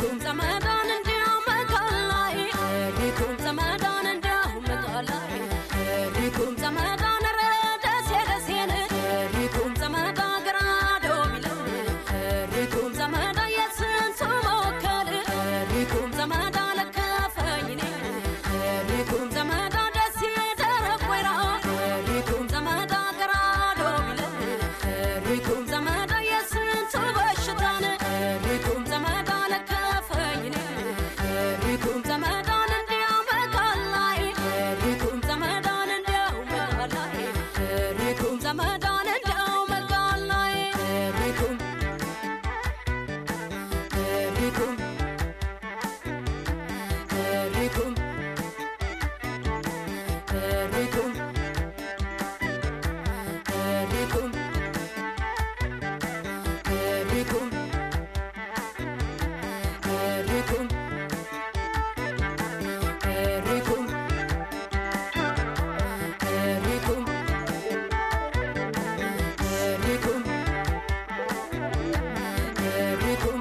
ሪኩም ዘመዳን እንዲያው መቃላይ ሪኩም ዘመዳን እንዲያው መቃላይ ሪኩም ዘመዳን ረ ደሴ ደሴን ሪኩም ዘመዳ ገራዶ ሚለው ሪኩም ዘመዳ የስንቱ መወከል ሪኩም ዘመዳ ለከፈኝ ሪኩም ዘመዳ ደሴ ደረቅ ወይራ ሪኩም ዘመዳ ገራዶ ሚለው ሪኩም ዘመዳ የስንቱ በሽታን ሪኩም ዘመዳ ለከፈኝ ሪኩም ዘመዳን እንዲያው መቃላይ ሪኩም ዘመዳን እንዲያው መቃላይ ሪኩም ዘመዳን እንዲያው መቃላይ ሪኩም ሪኩም ሪኩም ሪኩም ሪኩም ሪኩም ሪኩም ሪኩም ሪኩም ሪኩም ሪኩም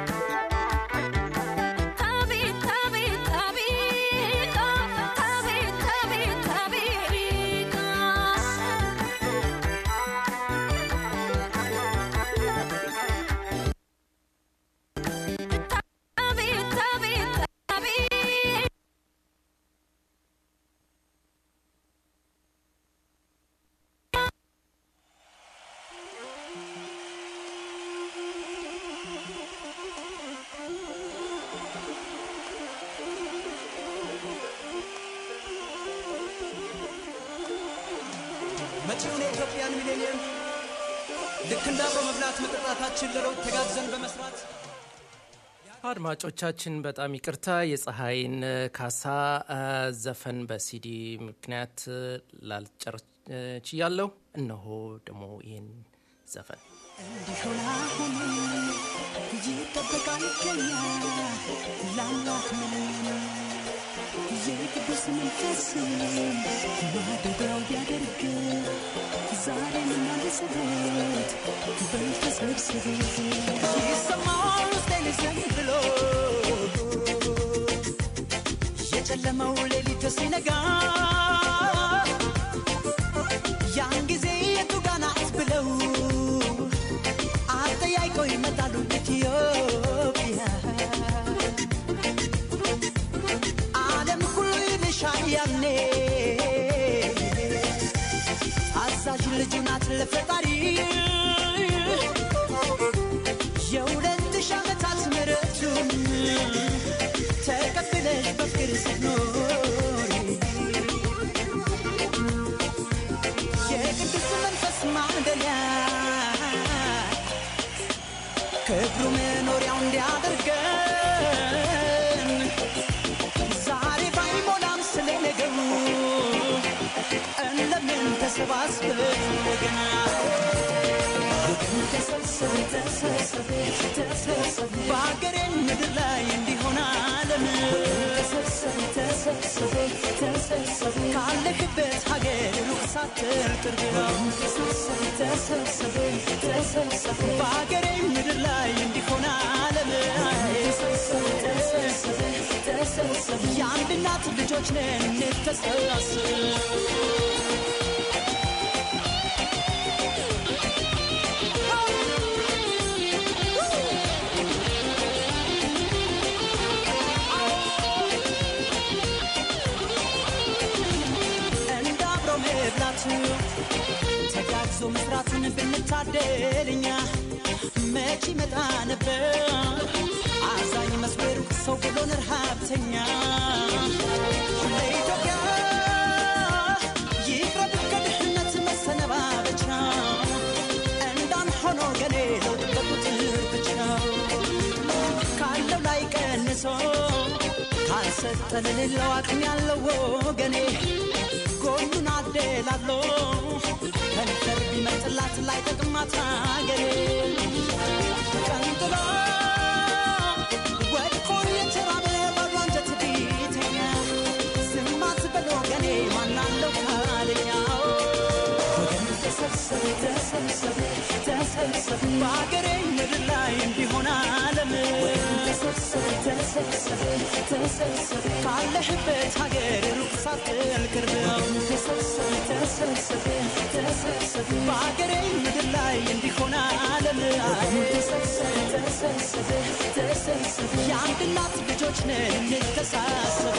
ታቢት ታቢት ታቢት ታቢት ታቢት ታቢት ታቢት ታቢት ታቢት መጪውን የኢትዮጵያን ሚሌኒየም ልክ እንደ አብሮ መብላት መጠጣታችን ለለውጥ ተጋግዘን በመስራት አድማጮቻችን በጣም ይቅርታ የፀሐይን ካሳ አ፣ ዘፈን በሲዲ ምክንያት ላልጨርስ ችያለሁ። እነሆ ደግሞ ይህን ዘፈን እንዲሆን አሁን ይጠበቃል ከኛ ላምላክ ምን የቅዱስ መንፈስ ማደሪያው ቢያደርግ ዛሬ የምናነጽበት በተሰብስብ ይሰማል ውስጤን ዝም ብሎ የጨለመው ሌሊት ሲነጋ ያን ጊዜ የቱ ጋ ናት ብለው አጠያይቀው ይመጣሉ ኢትዮጵያ ዓለም ሁሉ ይልሻል ያኔ አዛዥ ልጁ ናት ለፈጣሪ የሁለት ሺህ ዓመታት ምሕረቱን ተቀብለሽ በፍቅር ስትኖሪ የቅዱስ መንፈስ ማደሪያ ክብሩ መኖሪያው እንዲያደርገን ዛሬ ባይሞላም ስለ ነገሩ እንደምን ተሰባስበን ወገና ተሰብሰብ ተሰብሰብ ተሰብሰብ በአገሬ ምድር ላይ እንዲሆን ዓለም ተሰብሰብ ተሰብሰብ ተሰብሰብ ካለክበት ሀገር ሩቅ ሳትል ቅርብ ነው ተሰብሰብ ተሰብሰብ ተሰብሰብ በአገሬ ምድር ላይ እንዲሆን ዓለም ተሰብሰብ ተሰብሰብ ተሰብሰብ የአንድ እናት ልጆች ነን እንተሰባስብ እንደ አብሮ መብላት ተጋግዞ መስራትን ብንታደል እኛ መች ይመጣ ነበር አዛኝ መስሎ ሩቅ ሰው ብሎን ረሃብተኛ ለኢትዮጵያ ይቅረብ ከድህነት መሰነባበቻ እንዳን ሆኖ ገኔ ለውጥ በቁጥር ብቻ ካለው ላይ ቀንሶ ካልሰጠ ለሌለው አቅም ያለው ወገኔ ጎኑን አደላሎ ከንፈር ቢመጥላት ላይ ጠቅማት አገሬ ቀንጥሎ ወድቆ የተራበ ባዶ አንጀት ቢተኛ ዝም አትበል ወገኔ ማናለው ካለኛ ወገን ተሰብሰብ ተሰብሰብ ተሰብሰብ በአገሬ ምድር ላይ እንዲሆን ዓለም ተሰብሰብ ተሰብሰብ ተሰብሰብ ካለህበት ሀገር ሩቅ ሳትል ቅርብ ተሰብሰብ ተሰብሰብ ተሰብሰብ በሀገሬ ምድር ላይ እንዲሆን ዓለም ተሰብሰብ ተሰብሰብ ተሰብሰብ የአንድ እናት ልጆች ነን እንተሳሰብ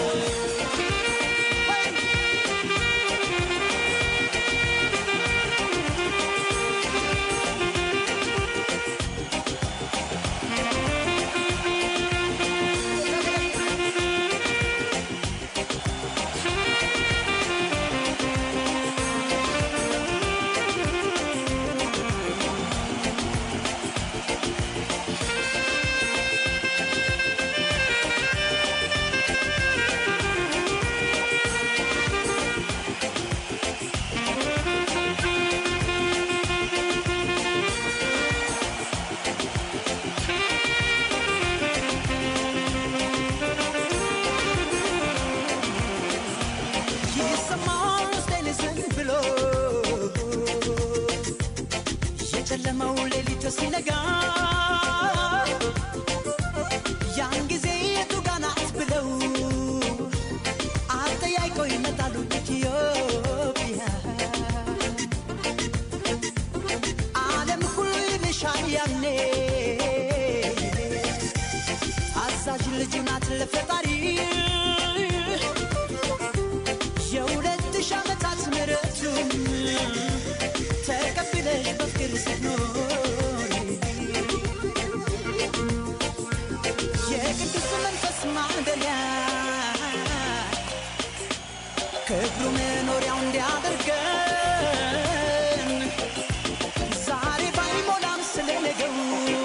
ይሰማል ውስጤን ዝም ብሎ የጨለመው ሌሊት ሲነጋ ያን ጊዜ የቱ ጋ ናት ብለው አጠያይቆ ይመጣሉ ኢትዮጵያ ዓለም ሁሉ ይልሻል ያኔ አዛዥ ልጅ ናት ለፈጣሪ የሁለት ሺህ ዓመታት ምሕረቱን ተቀብለሽ በፍቅር ስትኖሪ የቅዱስ መንፈስ ማደሪያ ክብሩ መኖሪያው እንዲያደርገን ዛሬ ባይሞላም ስለ ነገው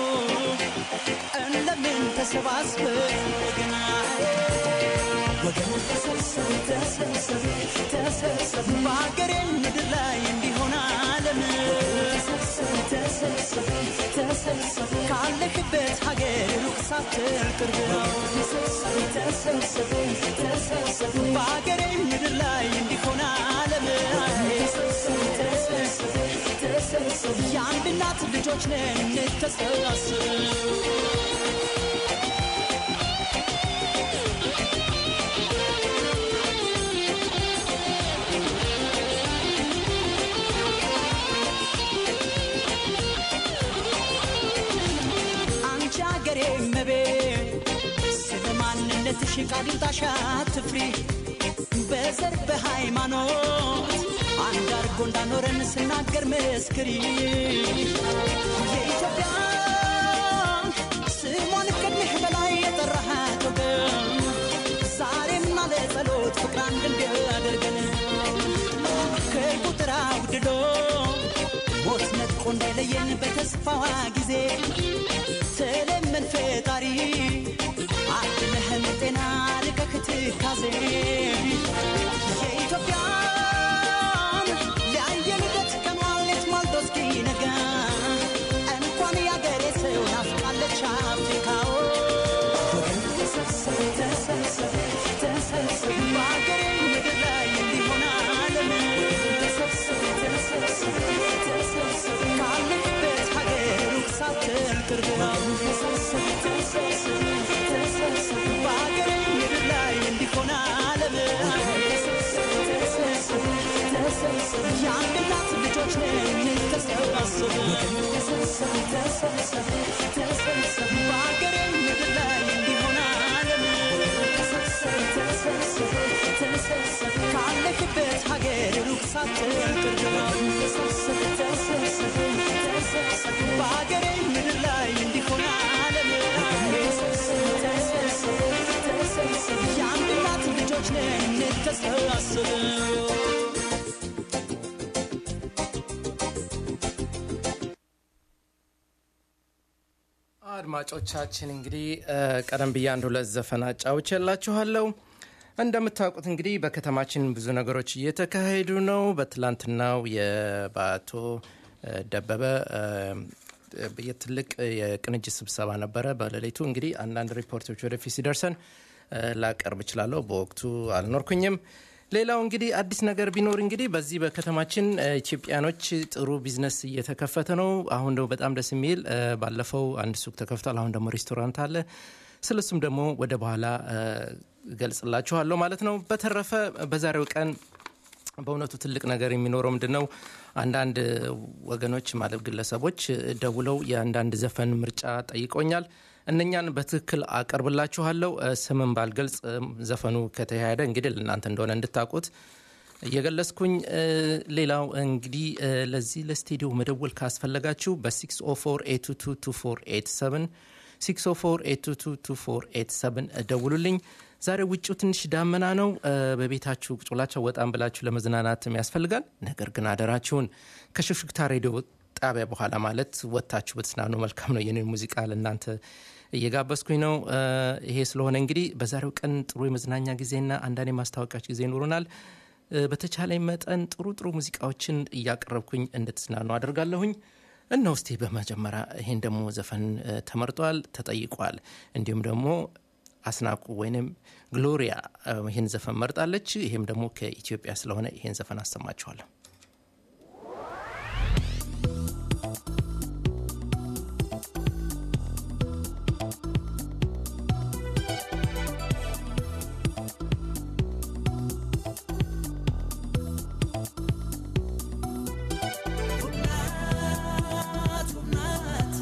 እንደምን ተሰባስበን ወገና ወገን ተሰብሰብ ተሰብሰብ ተሰብሰብ በሀገሬ ምድር ላይ እንዲሆን ዓለም ተሰብሰብ ተሰብሰብ ተሰብሰብ ካለህበት ሀገር ሩቅ ሳትል ቅርብ ነው ተሰብሰብ ተሰብሰብ ተሰብሰብ በሀገሬ ምድር ላይ እንዲሆን ዓለም ተሰብሰብ ተሰብሰብ ተሰብሰብ የአንድ እናት ልጆች ነን እንተሳሰብ አንቺ አገሬ መቤት ስለ ማንነትሽ ቃልጣሻ አትፍሪ በዘር በሃይማኖት አንድ አርጎ እንዳኖረን ስናገር መስክሪ የኢትዮጵያ ስሟን ከድህ በላይ የጠራሃት ወገን ዛሬም አለ ጸሎት ፍቅር አንድ እንዲያደርገን ከቁጥር አውድዶ ሞት ነጥቆ እንዳይለየን በተስፋዋ ጊዜ ተለመን ፈጣሪ አድነህን ጤና ልቀህ ትካዜ የኢትዮጵያን ሊያየንበት ቀኗን ሌት ማልዶ እስኪነጋ እንኳን ያገሬ ሰው ናፍቃለች አፍሪካዎ ተሰብሰብ ተሰብሰብ ተሰብሰብ በአገሬ ምድር ላይ እንዲሆን ዓለም ተሰብሰብ ተሰብሰብ ተሰብሰብ ካለህበት ሀገር ሩቅ ሳትል ቅርብ ነው ተሰብሰብ ተሰብሰብ ተሰብሰብ በአገሬ ምድር ላይ እንዲሆን ዓለም ተሰብሰብ ተሰብሰብ ተሰብሰብ የአንድ እናት ልጆች ነን ተሰባሰብ ተሰብሰብ ተሰብሰብ ተሰብሰብ በአገሬ ምድር ላይ እንዲሆን ዓለም ተሰብሰብ ተሰብሰብ ተሰብሰብ ካለህበት ሀገር ሩቅ ሳትል ቅርብ ነው ተሰብሰብ ተሰብሰብ ተሰብሰብ በአገሬ ምድር ላይ እንዲሆን ዓለም ተሰብሰብ ተሰብሰብ ተሰብሰብ የአንድ እናት ልጆች ነን ተሰባሰብ አድማጮቻችን እንግዲህ እ፣ ቀደም ብዬ አንድ ሁለት ዘፈን አጫውቼላችኋለሁ። እንደምታውቁት እንግዲህ በከተማችን ብዙ ነገሮች እየተካሄዱ ነው። በትላንትናው የበአቶ እ፣ ደበበ እ፣ የትልቅ የቅንጅት ስብሰባ ነበረ። በሌሊቱ እንግዲህ አንዳንድ ሪፖርቶች ወደፊት ሲደርሰን እ፣ ላቀርብ እችላለሁ። በወቅቱ አልኖርኩኝም። ሌላው እንግዲህ አዲስ ነገር ቢኖር እንግዲህ በዚህ በከተማችን እ፣ ኢትዮጵያኖች ጥሩ ቢዝነስ እየተከፈተ ነው። አሁን ደግሞ በጣም ደስ የሚል እ፣ ባለፈው አንድ ሱቅ ተከፍቷል። አሁን ደግሞ ሬስቶራንት አለ። ስለሱም ደግሞ ወደ በኋላ እ፣ እገልጽላችኋለሁ ማለት ነው። በተረፈ በዛሬው ቀን በእውነቱ ትልቅ ነገር የሚኖረው ምንድን ነው? አንዳንድ ወገኖች ማለት ግለሰቦች ደውለው የአንዳንድ ዘፈን ምርጫ ጠይቆኛል። እነኛን በትክክል አቀርብላችኋለሁ። እ፣ ስምን ባልገልጽ እ፣ ዘፈኑ ከተካሄደ እንግዲህ ለእናንተ እንደሆነ እንድታውቁት እየገለጽኩኝ እ፣ ሌላው እንግዲህ እ፣ ለዚህ ለስቱዲዮ መደወል ካስፈለጋችሁ በ604 604 ደውሉልኝ። ዛሬ ውጭው ትንሽ ዳመና ነው። እ፣ በቤታችሁ ቁጭ ብላችሁ ወጣም ብላችሁ ለመዝናናትም ያስፈልጋል። ነገር ግን አደራችሁን ከሹክሹክታ ሬዲዮ ጣቢያ በኋላ ማለት ወጥታችሁ በተዝናኑ መልካም ነው። የኔን ሙዚቃ ለእናንተ እየጋበዝኩኝ ነው። እ፣ ይሄ ስለሆነ እንግዲህ በዛሬው ቀን ጥሩ የመዝናኛ ጊዜና አንዳንድ የማስታወቂያዎች ጊዜ ይኖሩናል። እ፣ በተቻለኝ መጠን ጥሩ ጥሩ ሙዚቃዎችን እያቀረብኩኝ እንድትዝናኑ አደርጋለሁኝ። እና ውስጤ በመጀመሪያ ይሄን ደግሞ ዘፈን እ፣ ተመርጧል፣ ተጠይቋል። እንዲሁም ደግሞ አስናቁ ወይንም ግሎሪያ እ፣ ይህን ዘፈን መርጣለች። ይሄም ደግሞ ከኢትዮጵያ ስለሆነ ይሄን ዘፈን አሰማችኋለሁ። ናት ውብ ናት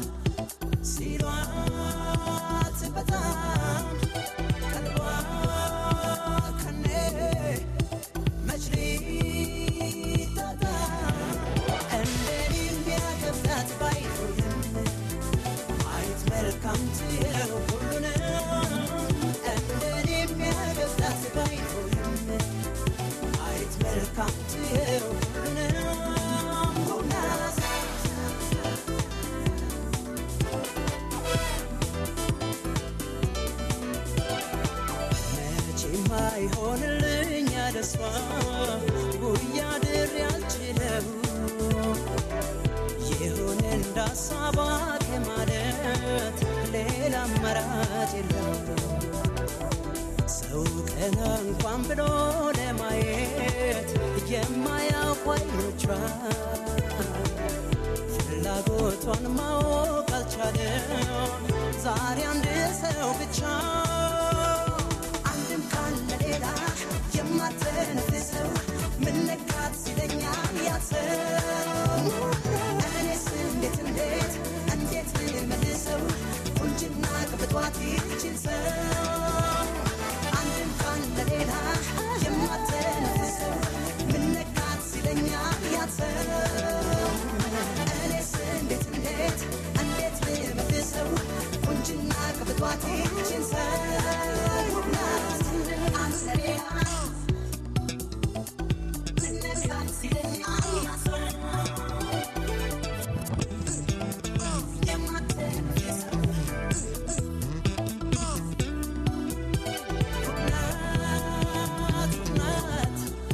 ሲሏት በጣም ቀልቧ ከኔ መች ሊታጣ እንደኔ የሚያገብታት ባይሆንም ማየት መልካም ትየው ሁሉንም እንደኔ የሚያገብታት ባይሆንም ማየት መልካም ትየው ሁሉንም ውብ ናት መቼም አይሆንልኝ ያለሷ ጉያ ድር ያልችለው ይሁን እንዳሳባ ከማለት ሌላ አማራጭ የለው ሰው ቀና እንኳን ብሎ ለማየት የማያውቁ አይኖቿ ፍላጎቷን ማወቅ አልቻለም ዛሬ አንድ ሰው ብቻ አንድም ቃል ለሌላ የማትነፍሰው ምነካት ሲለኛል ያሰው እኔስ እንዴት እንዴት እንዴት ልመልሰው ቁንጅና ቅብጧት ይችን ሰው አንድም ቃል ለሌላ የማትነፍሰው ምነካት ሲለኛል ያሰው እኔስ እንዴት እንዴት እንዴት ልመልሰው ቁንጅና ቅብጧት ይችን ሰው ናት አንተ ሌላ ምነካት ሲለኛል ያሰው የማትነፍሰው ናት ናት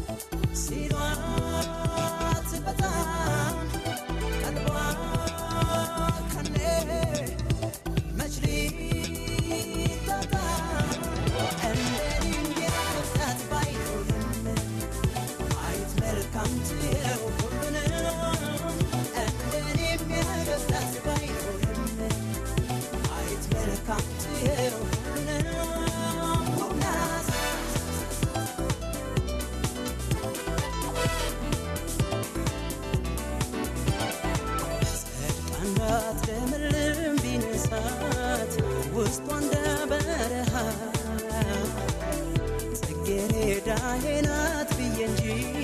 ሲሏት በጣም ቀልቧ ከኔ መች ሊታጣ እንደኔ የሚያደርጋት ባይሆንም ማየት መልካም ትየው ሁሉንም እንደኔ የሚያደርጋት ባይሆንም ማየት መልካም ትየው ሁሉንም ውብ ናት ጸድቃናት ለምልም ቢነሳት ውስጧ እንደ በረሃ ጽጌረዳዬ ናት ብዬ እንጂ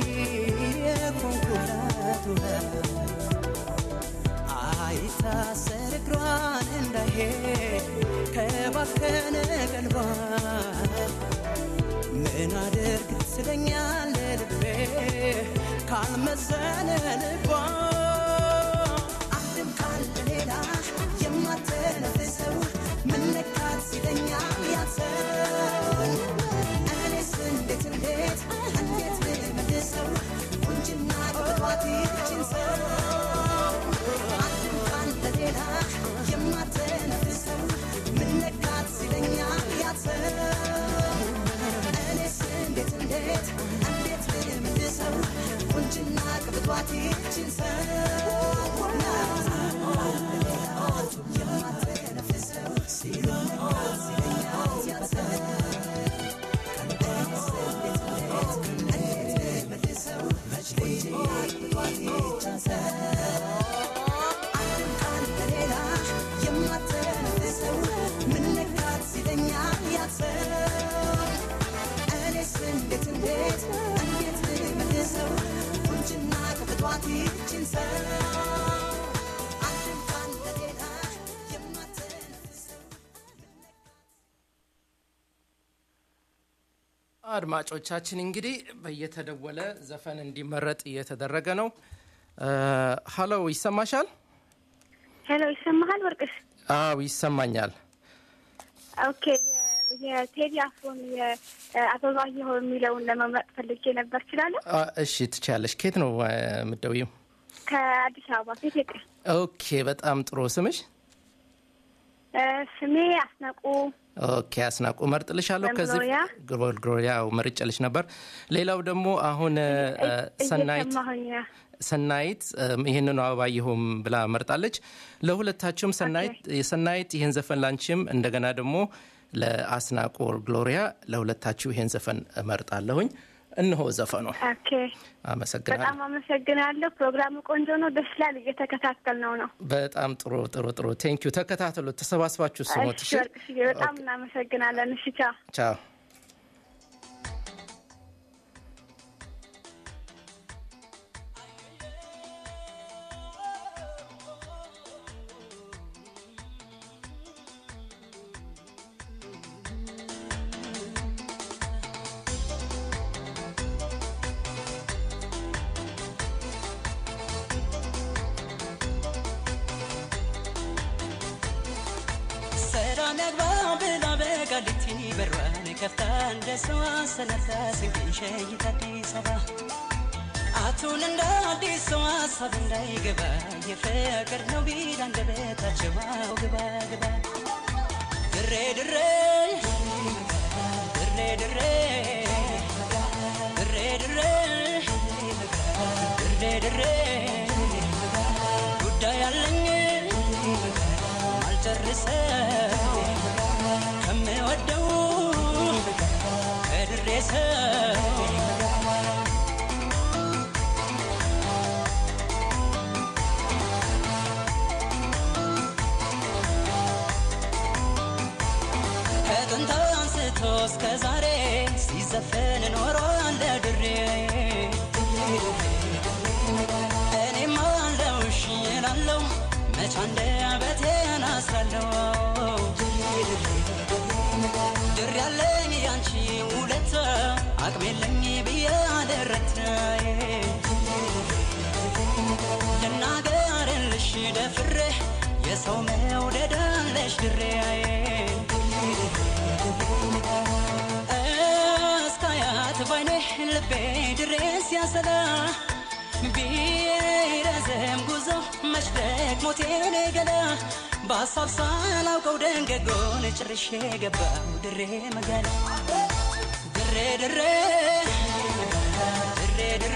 የኮንኩላት ውሃ አይታሰር እግሯን እንዳይሄድ ከባከነ ቀልቧ ምን አድርግ ትለኛለ ልቤ ካልመሰለ ልቧ አንድም ቃል ሌላ የማትነፍሰው ምነካት ሲለኛል ያሰው እኔስ እንዴት እንዴት እንዴት ልመልሰው ቁንጅና ቅብጧት ይችን ሰው አንድም ቃል ሌላ የማትነፍሰው ምነካት ሲለኛል ያሰው እኔስ እንዴት እንዴት እንዴት ልመልሰው ቁንጅና ቅብጧት ይችን ሰው አድማጮቻችን እንግዲህ በየተደወለ ዘፈን እንዲመረጥ እየተደረገ ነው። ሀሎ ይሰማሻል? ሄሎ ይሰማሃል ወርቅሽ? አዎ ይሰማኛል። ኦኬ የ- የቴዲ አፍሮን የአበባየሁ የሚለውን ለመምረጥ ፈልጌ ነበር። እችላለሁ? አ፣ እሺ ትችያለሽ። ከየት ነው አ፣ የምትደውይው? ከአዲስ አበባ ከኢትዮጵያ። ኦኬ በጣም ጥሩ። ስምሽ? እ፣ ስሜ አስናቁ ኦኬ አስናቁ መርጥልሻለሁ። ከዚህ ግሎሪያ። ግሎል ግሎሪያ መርጬልሽ ነበር። ሌላው ደግሞ አሁን አ፣ ሰናይት እየሰማሁኝ ነው። ሰናይት እም፣ ይህንኑ አበባየሁም ብላ መርጣለች። ለሁለታችሁም ሰናይት የሰናይት ይህን ዘፈን ላንቺም እንደገና ደግሞ ለአስናቆ ግሎሪያ ለሁለታችሁ ይህን ዘፈን እመርጣለሁኝ። እነሆ ዘፈኑ። ኦኬ አመሰግናለሁ። በጣም አመሰግናለሁ። ፕሮግራሙ ቆንጆ ነው፣ ደስ ይላል። እየተከታተል ነው ነው። በጣም ጥሩ ጥሩ ጥሩ። ቴንኪዩ። ተከታተሉ፣ ተሰባስባችሁ ስሞት። እሺ ወርቅሽዬ በጣም እናመሰግናለን። እሺ ቻው። ቻው። ሰላም ያግባ ብላ በቃሊቲ በሯን ከፍታ እንደ ሰው ሰነፈ ስንቅን ሸይት አዲስ አበባ አቱን እንደ አዲስ ሰው ሀሳብ እንዳይገባ የፍቅር ነው ቢል አንደበታቸው አው ግባ ግባ ድሬ ድሬ ድሬ ድሬ ድሬ ድሬ ድሬ ድሬ ጉዳይ አለኝ አልጨርሰው ከምወደው ከድሬ ሰው ከጥንት አንስቶ እስከ ዛሬ ሲዘፈን ኖሯል ድሬ እኔም አለው እሺ እላለሁ መች አንደበቴን አስራለሁ ድር ያለኝ ያንቺ ውለታ አቅም የለኝ ብዬ አደረት ልናገርልሽ ደፍሬ የሰው መውደድ አለሽ ድሬ እስካያት ባይኔ ልቤ ድሬ ሲያሰላ ቢረዘም ጉዞ መሽደቅ ሞቴን ገላ በሀሳብ ሳላውቀው ደንገጎን ጭርሼ ገባው ድሬ መጋላ ድሬ ድሬ ድሬ ድሬ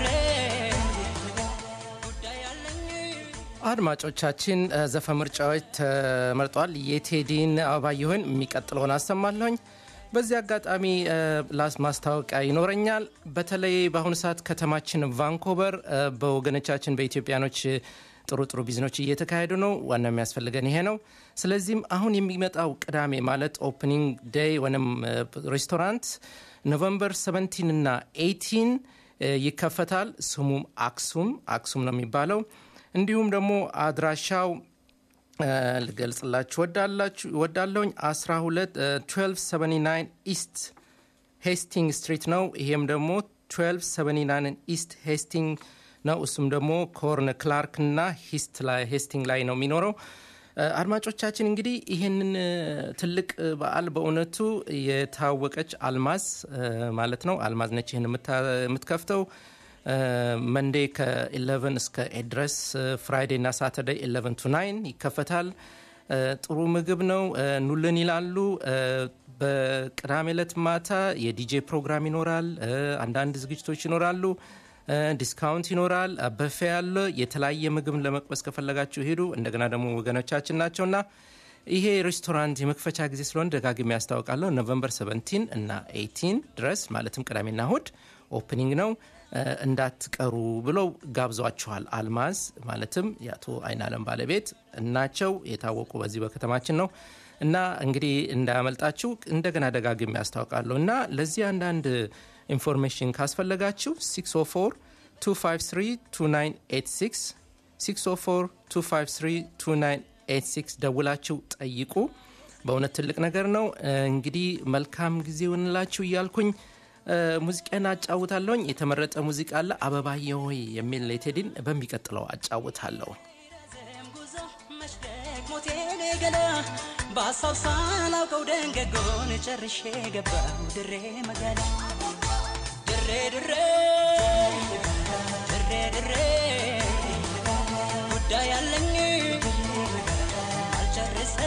ጉዳይ አለኝ አድማጮቻችን እ፣ ዘፈን ምርጫዎች ተመርጧል። የቴዲን አበባየሁን የሚቀጥለውን አሰማለሁኝ። በዚህ አጋጣሚ እ፣ ላስ ማስታወቂያ ይኖረኛል። በተለይ በአሁኑ ሰዓት ከተማችን ቫንኮቨር እ፣ በወገኖቻችን በኢትዮጵያኖች እ፣ ጥሩ ጥሩ ቢዝኖች እየተካሄዱ ነው። ዋና የሚያስፈልገን ይሄ ነው። ስለዚህም አሁን የሚመጣው ቅዳሜ ማለት ኦፕኒንግ ዴይ ወይም እ፣ ሬስቶራንት ኖቨምበር 17 እና 18 እ፣ ይከፈታል። ስሙም አክሱም አክሱም ነው የሚባለው። እንዲሁም ደግሞ አድራሻው እ፣ ልገልጽላችሁ ወዳላችሁ ወዳለውኝ 12 እ፣ 1279 ኢስት ሄስቲንግ ስትሪት ነው። ይሄም ደግሞ 1279 ኢስት ሄስቲንግ ነው። እሱም ደግሞ ኮርን ክላርክ እና ሂስት ላይ ሄስቲንግ ላይ ነው የሚኖረው። እ፣ አድማጮቻችን እንግዲህ ይህንን እ፣ ትልቅ እ፣ በዓል በእውነቱ የታወቀች አልማዝ እ፣ ማለት ነው አልማዝ ነች ይህን የምታ- የምትከፍተው መንዴ ከ11 እስከ ኤት ድረስ ፍራይዴ እና ሳተርዴይ 11 ቱ 9 ይከፈታል። እ፣ ጥሩ ምግብ ነው። እ፣ ኑልን ይላሉ። እ፣ በቅዳሜ ዕለት ማታ የዲጄ ፕሮግራም ይኖራል። እ፣ አንዳንድ ዝግጅቶች ይኖራሉ። እ፣ ዲስካውንት ይኖራል። በፌ ያለ የተለያየ ምግብ ለመቅመስ ከፈለጋችሁ ሄዱ። እንደገና ደግሞ ወገኖቻችን ናቸውና ይሄ ሬስቶራንት የመክፈቻ ጊዜ ስለሆነ ደጋግሜ ያስታውቃለሁ። ኖቨምበር 17 እና 18 ድረስ ማለትም ቅዳሜና እሁድ ኦፕኒንግ ነው እ፣ እንዳትቀሩ ብለው ጋብዟችኋል። አልማዝ ማለትም የአቶ አይናለም ባለቤት እናቸው የታወቁ በዚህ በከተማችን ነው እና እንግዲህ እንዳያመልጣችሁ እንደገና ደጋግሜ ያስታውቃለሁ እና ለዚህ አንዳንድ ኢንፎርሜሽን ካስፈለጋችሁ 604 253 2986 604 253 2986 ደውላችሁ ጠይቁ። በእውነት ትልቅ ነገር ነው። እ፣ እንግዲህ መልካም ጊዜ ይሆንላችሁ እያልኩኝ ሙዚቃን አጫውታለሁኝ። የተመረጠ ሙዚቃ አለ አበባዬ ሆይ የሚል የቴዲን በሚቀጥለው አጫውታለሁ። ረዘም ጉዞ መሽደቅ ሞቴን ገላ በሀሳብ ሳላውቀው ደንገጎን ጨርሼ ገባሁ ድሬ መጋላ ድሬ ድሬ ድሬ ድሬ ጉዳይ አለኝ አልጨርሰ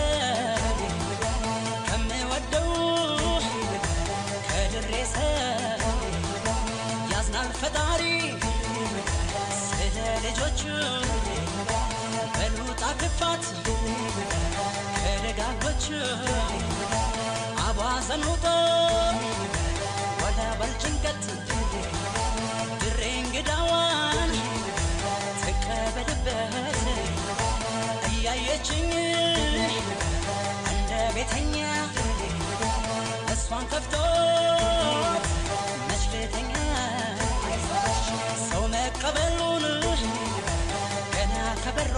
ከምወደው ከድሬሰ ያዝናል ፈጣሪ ስለ ልጆቹ በሉጣ ክፋት ከደጋጎቹ አቧዘኑጦ ወደ በልጭንቀት ድሬ እንግዳዋን ትቀበልበት እያየችኝ እንደ ቤተኛ እሷን ከፍቶ መች ልተኛ ሰው መቀበሉን ገና ከበሯ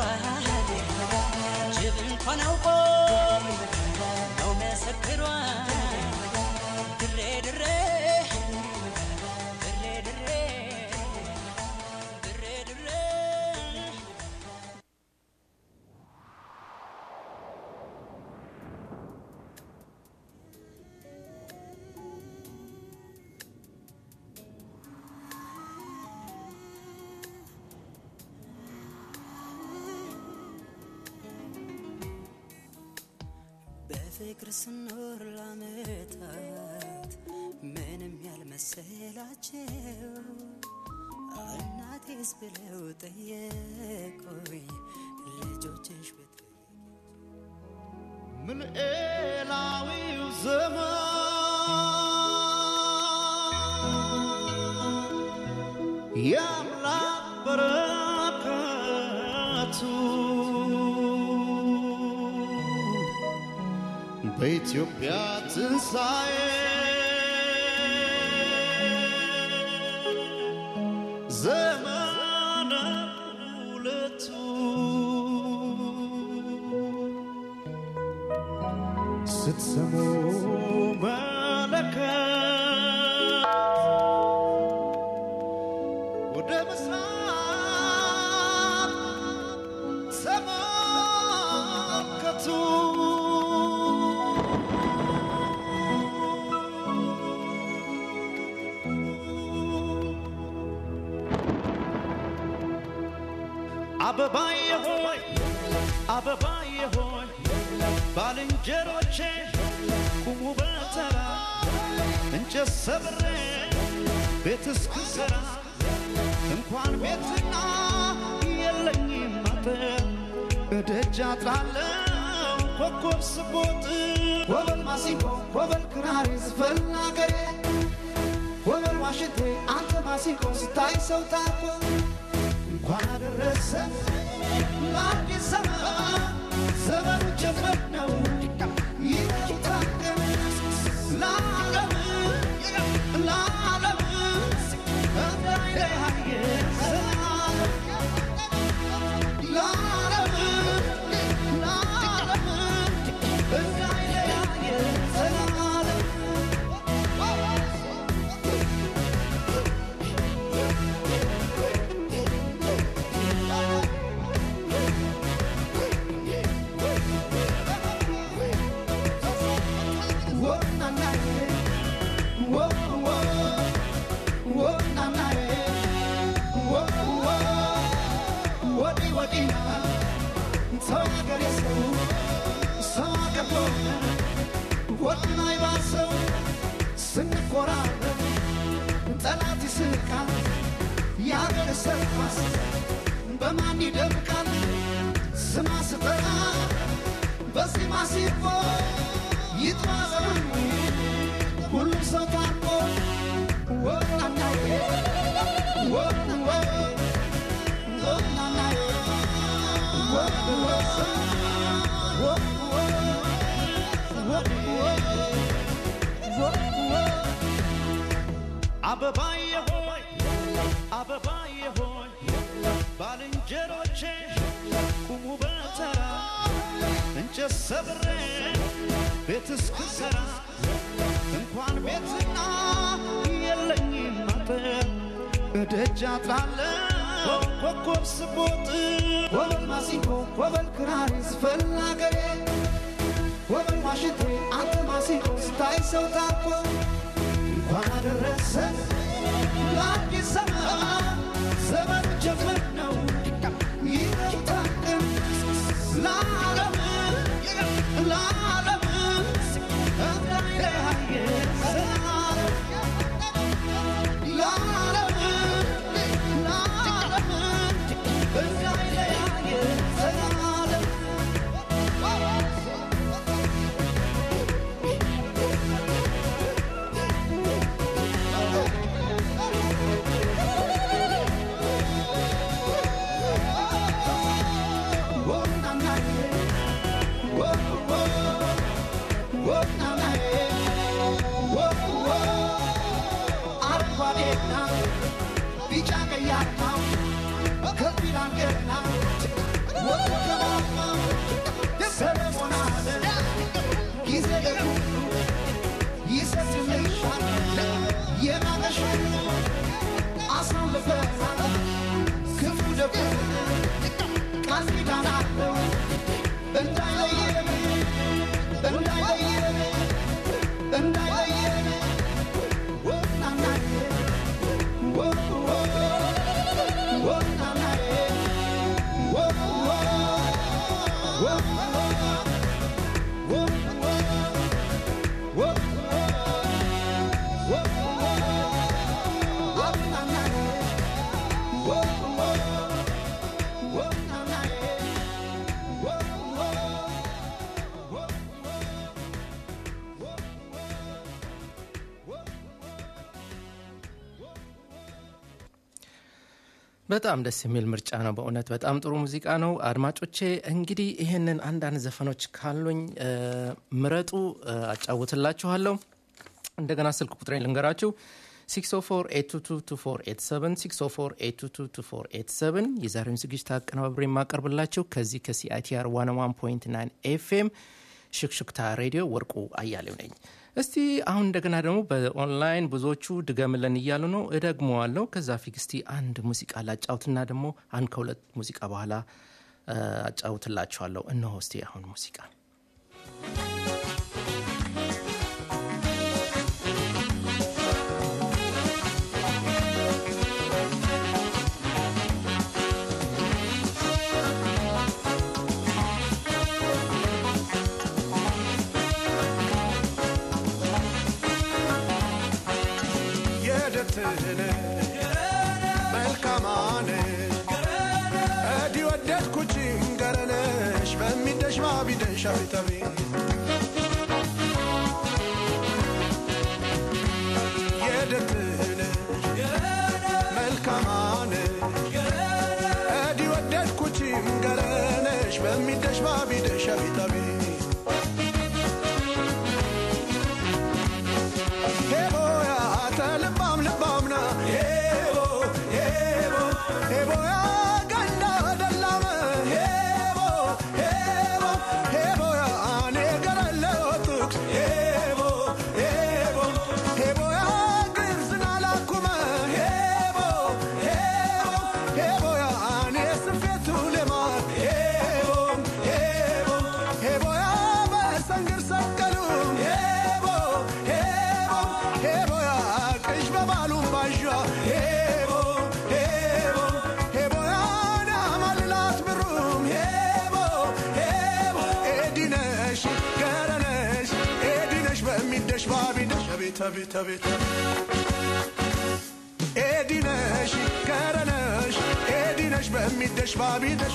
ጅብ እንኳን አውቆ ነው መሰክሯ ድሬ ድሬ ድሬ ድሬ ድሬ ድሬ በፍቅር ስኖር ላመታት ምንም ያልመሰላቸው እናቴስ ብለው ጠየቁኝ ልጆችሽ ብት ምልኤላዊው ዘመን የአምላክ በረከቱ በኢትዮጵያ ትንሣኤ ዘመነ ሁለቱ ስትሰሙ መለከት ወደ ምስራቅ ተመልከቱ። አበባዬ ሆይ አበባዬ ሆይ ባልንጀሮቼ ቁሙ በተራ እንጨት ሰብሬ ቤት እስክሰራ እንኳን ቤትና የለኝም አጥር እደጃ ጥራለው ኮከብ ስቦጥ ወበል ማሲንቆ ወበል ክራሪ ዝፈን አገሬ ወበል ዋሽንቴ አንተ ማሲንቆ ስታይ ሰው ታርኮ እንኳን አደረሰ ለአዲስ ዘመን ዘመኑ ጀመር ነው ይታገም ለዓለም ለዓለም እንዳይለያየ ሰላም ለዓለም ለዓለም እንዳይለያየ ሰላም ስንኮራረብ ጠላት ይስቃል፣ የአገር ሰርኳስ በማን ይደምቃል? ስማ ስጠራ በዜማ ሲቦ ይጥማ ዘመኑ ሁሉም ሰው ታርቆ ወናናዬ ወናወ ወናናዬ ወወ ወወ ወወ አበባዬ ሆይ አበባዬ ሆይ ባልንጀሮቼ ቁሙ በተራ እንጨት ሰብሬ ቤት እስክሰራ እንኳን ቤትና የለ ከደጃ ጥላለሁ ኮከብ ስቦጥ ወበል ማሲንቆ ወበል ክራር ስፈል አገሬ ወበል ዋሽንቴ አንተ ማሲንቆ ስታይ ሰው ታኮ እንኳን አደረሰ ለአዲስ ዘመን ዘመን ጀመር ነው ይታቀም ለዓለም ለዓለም እንዳይለያየ ዘላለም ለዓለም ለዓለም እንዳይለያየ ዘላለም ክፉ ደጉ ቃል ኪዳን አለው እንዳይለየን እንዳይለየን እንዳይለየን ወናናዬ ወ ወ ወናናዬ ወ ወ ወ ወ ወ ወ ወናናዬ ወ ወ ወናናዬ ወ ወ በጣም ደስ የሚል ምርጫ ነው። በእውነት በጣም ጥሩ ሙዚቃ ነው። አድማጮቼ እንግዲህ ይህንን አንዳንድ ዘፈኖች ካሉኝ እ፣ ምረጡ እ፣ አጫውትላችኋለሁ። እንደገና ስልክ ቁጥሬን ልንገራችሁ 604822487 604822487 የዛሬውን ዝግጅት አቀነባብሬ የማቀርብላችሁ ከዚህ ከሲአይቲአር 101.9 ኤፍኤም ሽክሽክታ ሬዲዮ ወርቁ አያሌው ነኝ። እስቲ አሁን እንደገና ደግሞ በኦንላይን ብዙዎቹ ድገምለን እያሉ ነው። እደግመዋለሁ። ከዛ ፊት እስቲ አንድ ሙዚቃ ላጫውትና ደግሞ አንድ ከሁለት ሙዚቃ በኋላ እ፣ አጫውትላችኋለሁ። እነሆ እስቲ አሁን ሙዚቃ የደትነ መልካማነ እዲ ወደድኩችን ገረነሽ በሚደሽ ማቢደሽ አቤታቤ የደትነ መልካማነ እዲ ወደድኩችን ገረነሽ በሚደሽ ማቢደሽ አቤታቤ ሄቦያ ተልባም ልባምና ሄቦ ሄቦ ሄቦያ ገንዳ ደላመ ሄቦ ሄቦ ሄቦያ አኔ ገረለው ጥቅስ ሄቦ ሄቦ ሄቦያ ግርዝና ላኩመ ሄቦ ሄቦ ሄቦያ አኔ ስፌቱ ልማት ሄቦ ሄቦ ሄቦያ በሰንግር ሰቀሉ ሄቦ ሄቦ ሄቦያ ቅሽ በባሉም ባዣ ሄቦ ሄቦ ሄቦያ ናማልላት ብሩም ሄቦ ሄቦ ኤዲነሽ ገረነሽ ኤዲነሽ በሚደሽ ባቢደሽ አቤት አቤት አቤት ኤዲነሽ ገረነሽ ኤዲነሽ በሚደሽ ባቢደሽ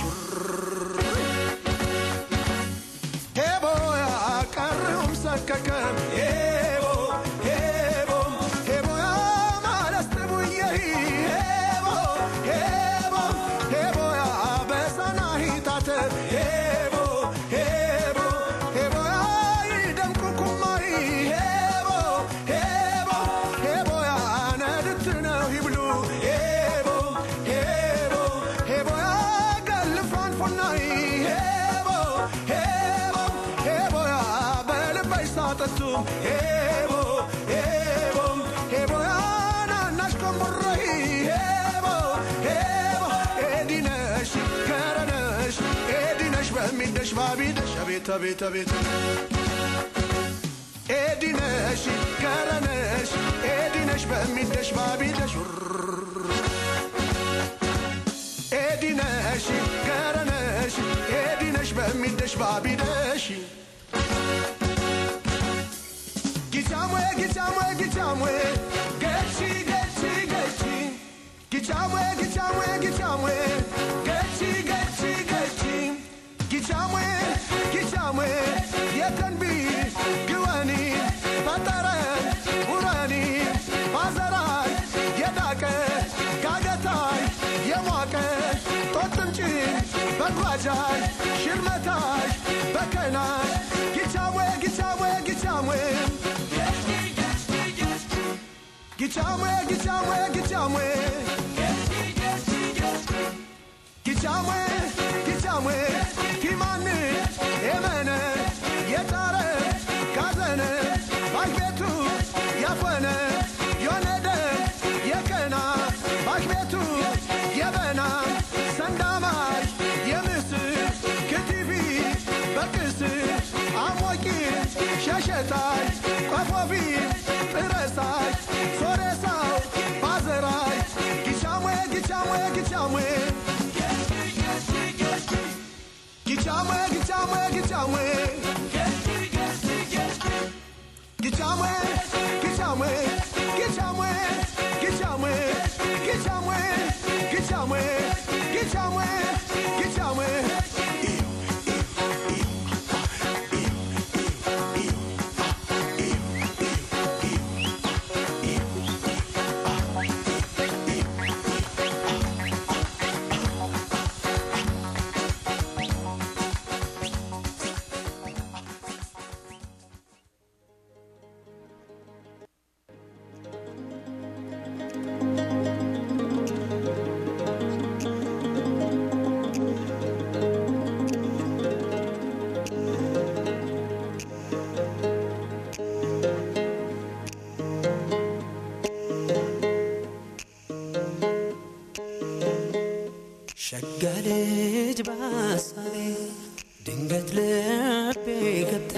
ሄቦያ ቀርሁም ሰከከም ሄቦ ሄቦ ሄቦያ ማለስትቡየሂ ሄቦ ሄቦ ሄቦያ በሰናሂታተ ሄቦ ሄቦ ሄቦያ ይደምቁ ኩማሪ ሄቦ ሄቦ ሄቦያ ነድት ነው ይብሉ ሄቦ ሄቦ ሄቦያ ገልፋን ፎናይ ሄቦ ሄቦ ሄቦያ በልበሽ ሳጠቱም ሄቦ ሄቦ ሄቦያ ናናሽ ኮምቡረሂ ሄቦ በሚደሽ ባቢደሽ አቤት አቤት አቤት ኤዲነሽ ገረነሽ ኤዲነሽ በሚደሽ ባቢደሽ ኤዲነሽ ገረነሽ ኤዲነሽ በሚደሽ ባቢደሽ ጊቻሞ ጊቻሞ ጊቻሞ ገቺ ገቺ ገቺ ጊቻሞ ጊቻሞ ጊቻሞ ገቺ ገቺ ገቺ ጊቻሞ ጊቻሞ የተንቢ ግወኒ ፈጠረ ውረኒ ባዘራይ የዳቀ ጋገታይ የሟቀ ጦጥምጭን በጓጃይ ሽርመታይ በከናይ ጊቻሞ ጊቻሞ ጊቻሞ ጊቻሞ ጊቻሞ ጊቻሞ ጊቻሞ ጊቻሞ ፊማን የመነ የጣረ ጋዘነ ባሽቤቱ ያፈነ የነደ የከና ባሽቤቱ የበና ሰንዳማይ የምስር ክትፊ በቅስ አሞቂ ሸሸታይ ቆፎፊ ጥረሳይ ሶሬሳው ባዘራይ ጊቻሞ ጊቻሞ ጊቻሞ ጊቻሞ ጊቻሞ ጊቻሞ ጊቻሞ ጊቻሞ ጊቻሞ ጊቻሞ ጊቻሞ ጊቻሞ ጊቻሞ ጊቻሞ ሸጋ ልጅ በሐሳቤ ድንገት ልቤ ገብታ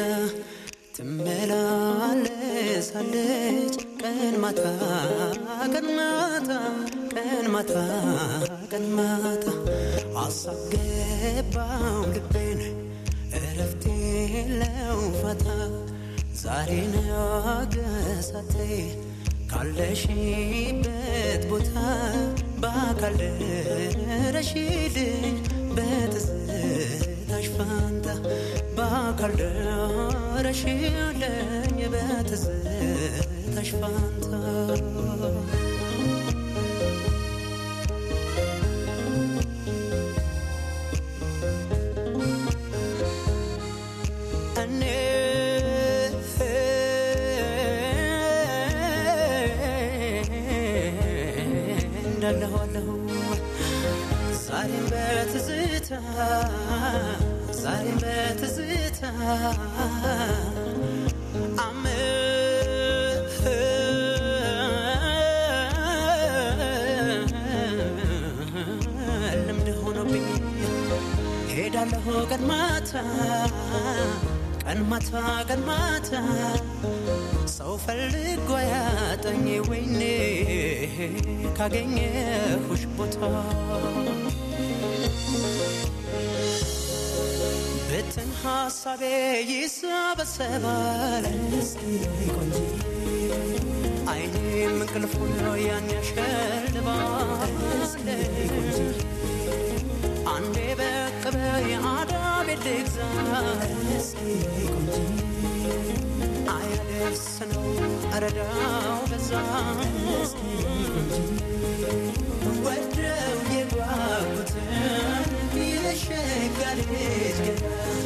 ትመላለሳለች ቀን ማታ ቀን ማታ ቀን ማታ ቀን ማታ አሳብ ገባው ልቤን እረፍት የለው ፋታ ዛሬ ነገሳቴ ካለሽበት ቦታ በአካል ደረሽልኝ በትዝታሽ ፋንታ በአካል ደረሽልኝ በትዝታሽ ፋንታ እኔ እንዳለኋለሁ ዛሬም በትዝታ ዛሬም በትዝታ አመ- ልምድ ሆኖብኝ ሄዳለሁ ቀን ማታ ቀን ማታ ቀን ማታ ሰው ፈልጎ ያጠኝ ወይኔ ካገኘሁሽ ቦታ ብትን ሀሳቤ ይሰበሰባል አይኔም እንቅልፉን ያን ያሸልባል አንዴ በቅበ የአዳም ልግዛ አያደርስ ነው እረዳው በዛ ወደው የጓጉትን የሸጋ ልጅ ገና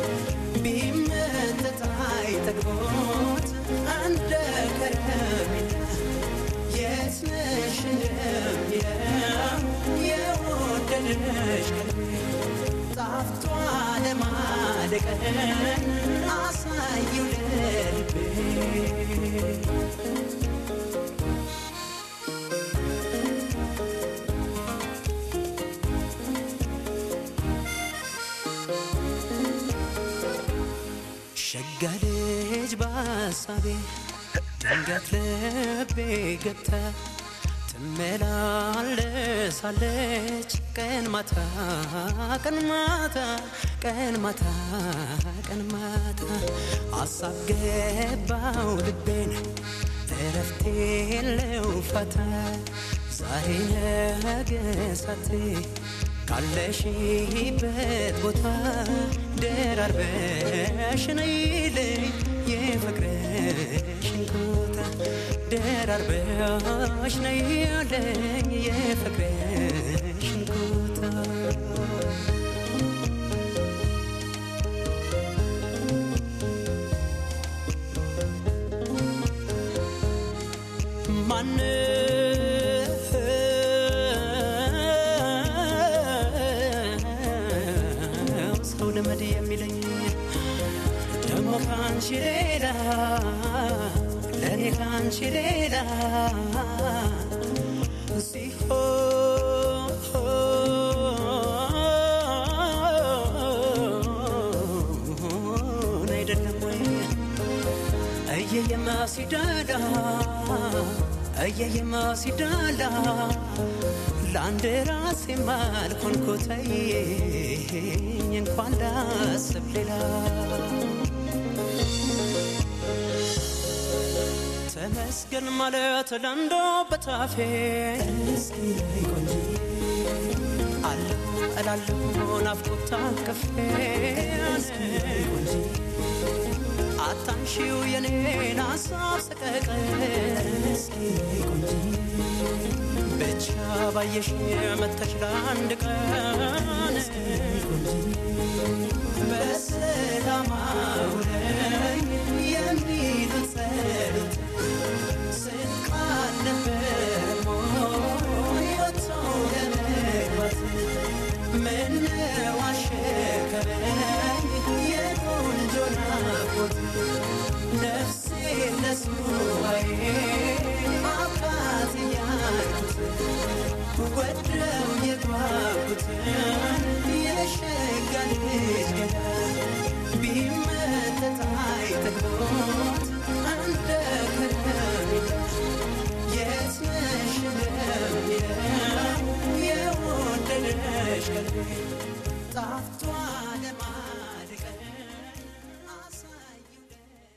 ቢመጠጥ አይጠግቦት እንደ ከረሜላ የት ነሽ እንደሚለው የወደደሽ ቀልቤ ጣፍቷ ለማደቀን አሳየው ለልቤ ሸጋ ልጅ በሀሳቤ ድንገት ልቤ ገብታ ትመላለሳለች ቀን ማታ ቀን ማታ ቀን ማታ ቀን ማታ አሳብ ገባው ልቤን እረፍት የለው ፋታ ዛሬ ነገ ሳቴ ካለሽበት ቦታ ደራርበሽ ነይልኝ የፍቅርሽን ቦታ ደራርበሽ ነይልኝ የፍቅርሽን ቦታ ማነው ሰው ልመድ የሚለኝ ደግሞ ከአንቺ ሌላ ለእኔ ከአንቺ ሌላ ሲሆን አይደለም ወይ እየየማ ሲዳላ እየየማ ሲዳላ ለአንድ ራሴ ማልኮንኮተኝ እንኳን ላስብ ሌላ ተመስገን ማለት ለንዶ በታፌ አለሁ እላለሁ ናፍቆት ታቅፌ አታንሺው የኔን ሀሳብ ሰቀቀን ብቻ ባየሽ መተሽ ለአንድ ቀን በሰላም አውለኝ የሚሉት ጸሎት ስንቅ አልነበረም ወይ ወጥቶ ለመግባት ምነው አሸከረኝ የቆንጆ ናፍቆት ነፍሴ ለሱባዬ አባት እያልኩት ወደው የጓጉትን የሸጋ ልጅ ገላ ቢመተት አይጠግቦት እንደ ከረሜላ የት ነሽ ለሚለው የወደደሽ ቀልቤ ጣፍቷ ለማድቀን አሳየው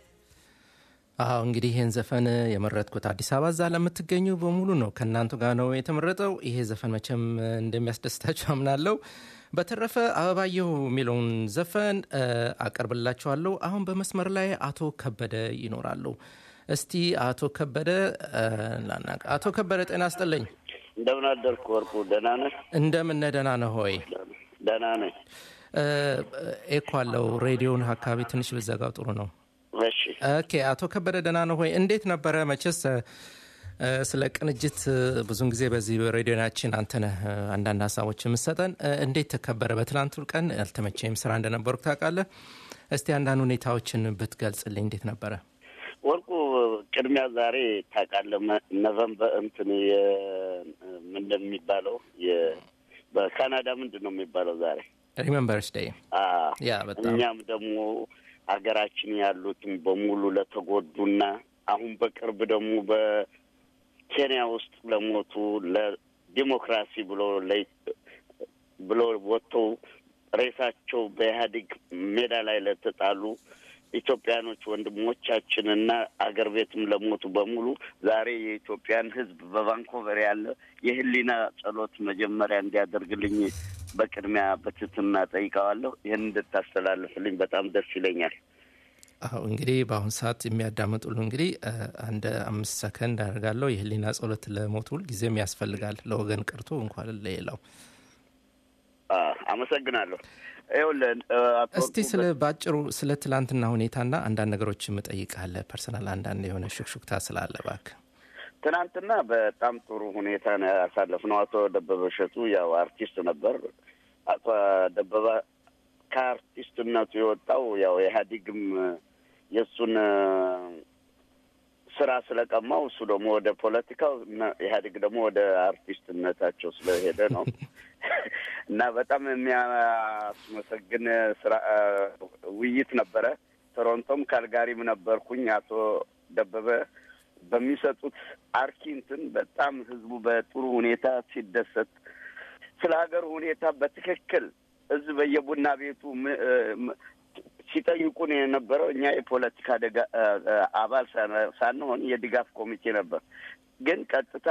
አዎ እንግዲህ ይህን ዘፈን የመረጥኩት አዲስ አበባ እዛ ለምትገኙ በሙሉ ነው። ከእናንቱ ጋር ነው የተመረጠው። ይሄ ዘፈን መቼም እንደሚያስደስታችሁ አምናለሁ። በተረፈ አበባየሁ የሚለውን ዘፈን እ፣ አቀርብላችኋለሁ። አሁን በመስመር ላይ አቶ ከበደ ይኖራሉ። እስቲ አቶ ከበደ እ፣ ላናቅ። አቶ ከበደ ጤና ስጥልኝ። እንደምን አደርክ ወርቁ? ደህና ነህ? እንደምን ነህ? ደህና ነህ ሆይ? ደህና ነኝ። እ፣ ኤኮ አለው ሬዲዮን አካባቢ ትንሽ ብዘጋው ጥሩ ነው። እሺ ኦኬ አቶ ከበደ ደህና ነው ሆይ? እንዴት ነበረ? መቼስ እ፣ ስለ ቅንጅት እ፣ ብዙን ጊዜ በዚህ በሬዲዮናችን አንተ ነህ እ፣ አንዳንድ ሀሳቦች የምሰጠን። እ፣ እንዴት ተከበረ? በትናንቱ ቀን አልተመቸኝም፣ ስራ እንደነበርኩ ታውቃለህ። እስቲ አንዳንድ ሁኔታዎችን ብትገልጽልኝ እንዴት ነበረ? ወርቁ፣ ቅድሚያ ዛሬ ታውቃለህ መ- ኖቨምበር እንትን የ- ምንድን ነው የሚባለው የ- በካናዳ ምንድን ነው የሚባለው ዛሬ? ሪመምበርስ ዴይ አ ያ በጣም እኛም ደግሞ ሀገራችን ያሉትን በሙሉ ለተጎዱና አሁን በቅርብ ደግሞ በኬንያ ውስጥ ለሞቱ ለዲሞክራሲ ብሎ ለ- ብሎ ወጥተው ሬሳቸው በኢህአዴግ ሜዳ ላይ ለተጣሉ ኢትዮጵያኖች ወንድሞቻችንና አገር ቤትም ለሞቱ በሙሉ ዛሬ የኢትዮጵያን ሕዝብ በቫንኮቨር ያለ የህሊና ጸሎት መጀመሪያ እንዲያደርግልኝ በቅድሚያ በትህትና ጠይቀዋለሁ። ይህን እንድታስተላልፍልኝ በጣም ደስ ይለኛል። አሁ እንግዲህ በአሁን ሰዓት የሚያዳምጡሉ እንግዲህ እ፣ አንድ አምስት ሰከንድ አደርጋለሁ። የህሊና ጸሎት ለሞቱ ሁል ጊዜም ያስፈልጋል፣ ለወገን ቀርቶ እንኳን ለሌላው። አ፣ አመሰግናለሁ። ይኸውልህ እ፣ አቶ እስቲ ወርቁ፣ ስለ ባጭሩ ስለ ትላንትና ሁኔታና አንዳንድ ነገሮች እምጠይቃለ ፐርሰናል አንዳንድ የሆነ ሹክሹክታ ስላለ እባክህ። ትናንትና በጣም ጥሩ ሁኔታ ነው ያሳለፍነው። አቶ ደበበ እሸቱ ያው አርቲስት ነበር። አቶ ደበበ ከአርቲስትነቱ የወጣው ያው ኢህአዴግም የእሱን እ፣ ስራ ስለቀማው እሱ ደግሞ ወደ ፖለቲካው እና ኢህአዴግ ደግሞ ወደ አርቲስትነታቸው ስለሄደ ነው እና በጣም የሚያስመሰግን ስራ እ፣ ውይይት ነበረ። ቶሮንቶም ካልጋሪም ነበርኩኝ። አቶ ደበበ በሚሰጡት አርኪ እንትን በጣም ህዝቡ በጥሩ ሁኔታ ሲደሰት ስለ ሀገር ሁኔታ በትክክል ህዝብ በየቡና ቤቱ ም- ም- ሲጠይቁን የነበረው እኛ የፖለቲካ ደጋ- አባል ሳን- ሳንሆን የድጋፍ ኮሚቴ ነበር። ግን ቀጥታ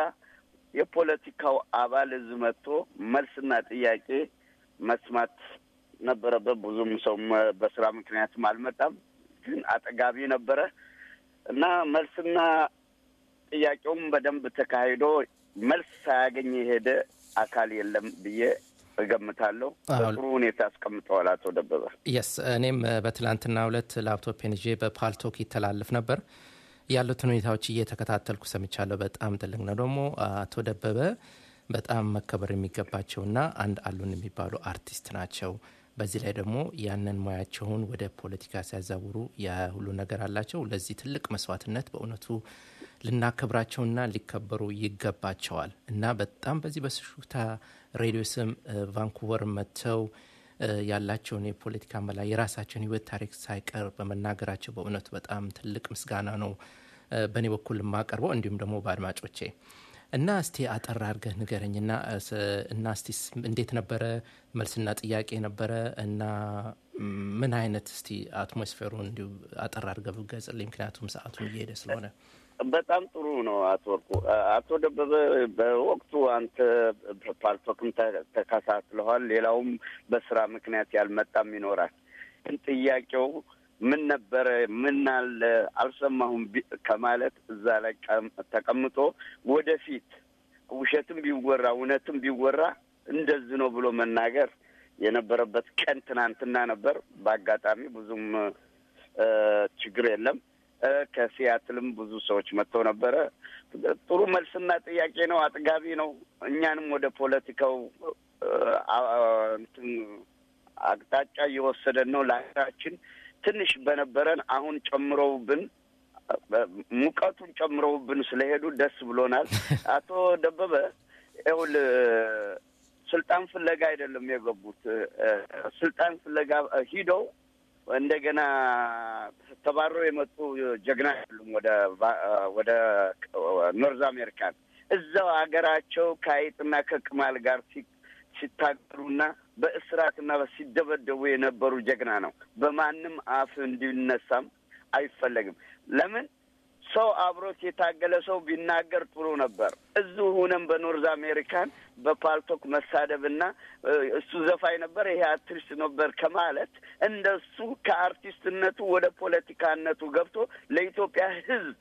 የፖለቲካው አባል ህዝብ መጥቶ መልስና ጥያቄ መስማት ነበረበት። ብዙም ሰው በስራ ምክንያትም አልመጣም፣ ግን አጠጋቢ ነበረ እና መልስና ጥያቄውም በደንብ ተካሂዶ መልስ ሳያገኝ የሄደ አካል የለም ብዬ እገምታለሁ። አዎ። በጥሩ ሁኔታ አስቀምጠዋል አቶ ደበበ። የስ እኔም በትላንትና ሁለት ላፕቶፕን ይዤ በፓልቶክ ይተላለፍ ነበር ያሉትን ሁኔታዎች እየተከታተልኩ ሰምቻለሁ። በጣም ትልቅ ነው። ደግሞ አቶ ደበበ በጣም መከበር የሚገባቸውና አንድ አሉን የሚባሉ አርቲስት ናቸው። በዚህ ላይ ደግሞ ያንን ሙያቸውን ወደ ፖለቲካ ሲያዛውሩ ያ ሁሉ ነገር አላቸው። ለዚህ ትልቅ መስዋዕትነት በእውነቱ ልናከብራቸውና ሊከበሩ ይገባቸዋል እና በጣም በዚህ በስሹክታ ሬዲዮ ስም እ፣ ቫንኩቨር መጥተው እ፣ ያላቸውን የፖለቲካ መላ የራሳቸውን ህይወት ታሪክ ሳይቀር በመናገራቸው በእውነቱ በጣም ትልቅ ምስጋና ነው እ፣ በእኔ በኩል የማቀርበው እንዲሁም ደግሞ በአድማጮቼ እና እስቲ አጠር አድርገህ ንገረኝና እ፣ ስ- እና እስቲ ስ- እንዴት ነበረ መልስና ጥያቄ ነበረ እና ም፣ ምን አይነት እስቲ አትሞስፌሩን እንዲሁ አጠር አድርገህ ብትገልጽልኝ ምክንያቱም ሰዓቱን እየሄደ ስለሆነ በጣም ጥሩ ነው አቶ ወርቁ። አቶ ደበበ በወቅቱ አንተ ፓልቶክም ተ- ተከታትለዋል። ሌላውም በስራ ምክንያት ያልመጣም ይኖራል። ግን ጥያቄው ምን ነበረ፣ ምን አለ አልሰማሁም ቢ- ከማለት እዛ ላይ ቀም- ተቀምጦ ወደፊት ውሸትም ቢወራ እውነትም ቢወራ እንደዚህ ነው ብሎ መናገር የነበረበት ቀን ትናንትና ነበር። በአጋጣሚ ብዙም እ፣ ችግር የለም። እ፣ ከሲያትልም ብዙ ሰዎች መጥተው ነበረ። ጥሩ መልስና ጥያቄ ነው። አጥጋቢ ነው። እኛንም ወደ ፖለቲካው እ፣ አ- እንትን አቅጣጫ እየወሰደን ነው። ለሀገራችን ትንሽ በነበረን አሁን ጨምረውብን ሙቀቱን ጨምረውብን ስለሄዱ ደስ ብሎናል። አቶ ደበበ ይኸውልህ ስልጣን ፍለጋ አይደለም የገቡት። እ፣ ስልጣን ፍለጋ ሂደው እንደገና ተባረው የመጡ ጀግና አይደሉም። ወደ ቫ- ወደ ኖርዝ አሜሪካን እዛው ሀገራቸው ከአይጥና ከቅማል ጋር ሲ- ሲታገሉና በእስራትና ሲደበደቡ የነበሩ ጀግና ነው። በማንም አፍ እንዲነሳም አይፈለግም። ለምን ሰው አብሮት የታገለ ሰው ቢናገር ጥሩ ነበር። እዚሁ ሁነን በኖርዝ አሜሪካን በፓልቶክ መሳደብና እ፣ እሱ ዘፋኝ ነበር ይሄ አርቲስት ነበር ከማለት እንደሱ ከአርቲስትነቱ ወደ ፖለቲካነቱ ገብቶ ለኢትዮጵያ ሕዝብ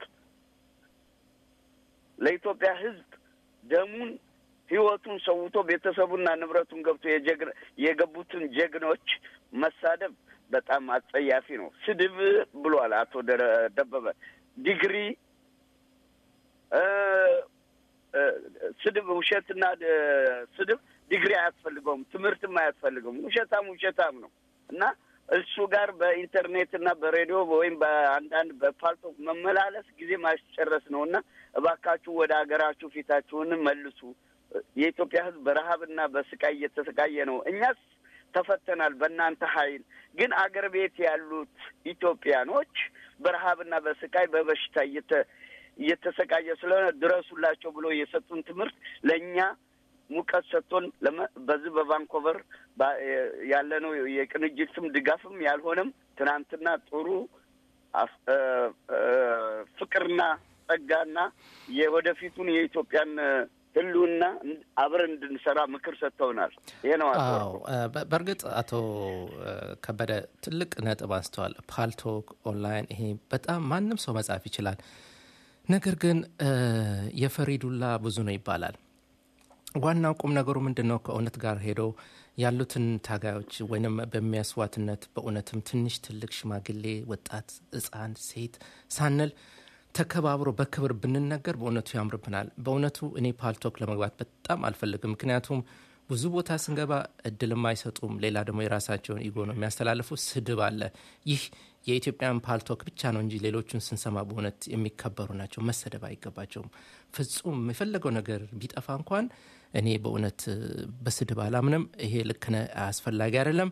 ለኢትዮጵያ ሕዝብ ደሙን ሕይወቱን ሰውቶ ቤተሰቡና ንብረቱን ገብቶ የጀግና የገቡትን ጀግኖች መሳደብ በጣም አጸያፊ ነው። ስድብ ብሏል አቶ ደ- ደበበ ዲግሪ እ፣ እ፣ ስድብ ውሸትና እ፣ ስድብ ዲግሪ አያስፈልገውም፣ ትምህርትም አያስፈልገውም። ውሸታም ውሸታም ነው እና እሱ ጋር በኢንተርኔት እና በሬዲዮ ወይም በአንዳንድ በፓልቶክ መመላለስ ጊዜ ማስጨረስ ነው እና እባካችሁ ወደ ሀገራችሁ ፊታችሁን መልሱ። የኢትዮጵያ ሕዝብ በረሀብና በስቃይ እየተሰቃየ ነው። እኛስ ተፈተናል በእናንተ ኃይል። ግን አገር ቤት ያሉት ኢትዮጵያኖች በረሀብና በስቃይ በበሽታ እየተ- እየተሰቃየ ስለሆነ ድረሱላቸው ብሎ የሰጡን ትምህርት ለእኛ ሙቀት ሰጥቶን ለመ- በዚህ በቫንኮቨር ባ- ያለነው የቅንጅትም ድጋፍም ያልሆነም ትናንትና ጥሩ አስ- እ- እ- ፍቅርና ጸጋና የወደፊቱን የኢትዮጵያን ህልውና አብረን እንድንሰራ ምክር ሰጥተውናል። ይሄ ነው አቶ አዎ ወርቁ። እ፣ በ- በእርግጥ አቶ እ፣ ከበደ ትልቅ ነጥብ አንስተዋል። ፓልቶክ ኦንላይን ይሄ በጣም ማንም ሰው መጻፍ ይችላል። ነገር ግን እ፣ የፈሪ ዱላ ብዙ ነው ይባላል። ዋናው ቁም ነገሩ ምንድን ነው? ከእውነት ጋር ሄዶ ያሉትን ታጋዮች ወይንም በሚያስዋትነት በእውነትም ትንሽ፣ ትልቅ፣ ሽማግሌ፣ ወጣት፣ ሕፃን፣ ሴት ሳንል ተከባብሮ በክብር ብንነገር በእውነቱ ያምርብናል። በእውነቱ እኔ ፓልቶክ ለመግባት በጣም አልፈልግም። ምክንያቱም ብዙ ቦታ ስንገባ እድልም አይሰጡም። ሌላ ደግሞ የራሳቸውን ኢጎ ነው የሚያስተላልፉ። ስድብ አለ። ይህ የኢትዮጵያን ፓልቶክ ብቻ ነው እንጂ ሌሎቹን ስንሰማ በእውነት የሚከበሩ ናቸው። መሰደብ አይገባቸውም። ፍጹም የፈለገው ነገር ቢጠፋ እንኳን እኔ በእውነት እ፣ በስድብ አላምንም። ይሄ ልክ ነህ፣ አስፈላጊ አይደለም።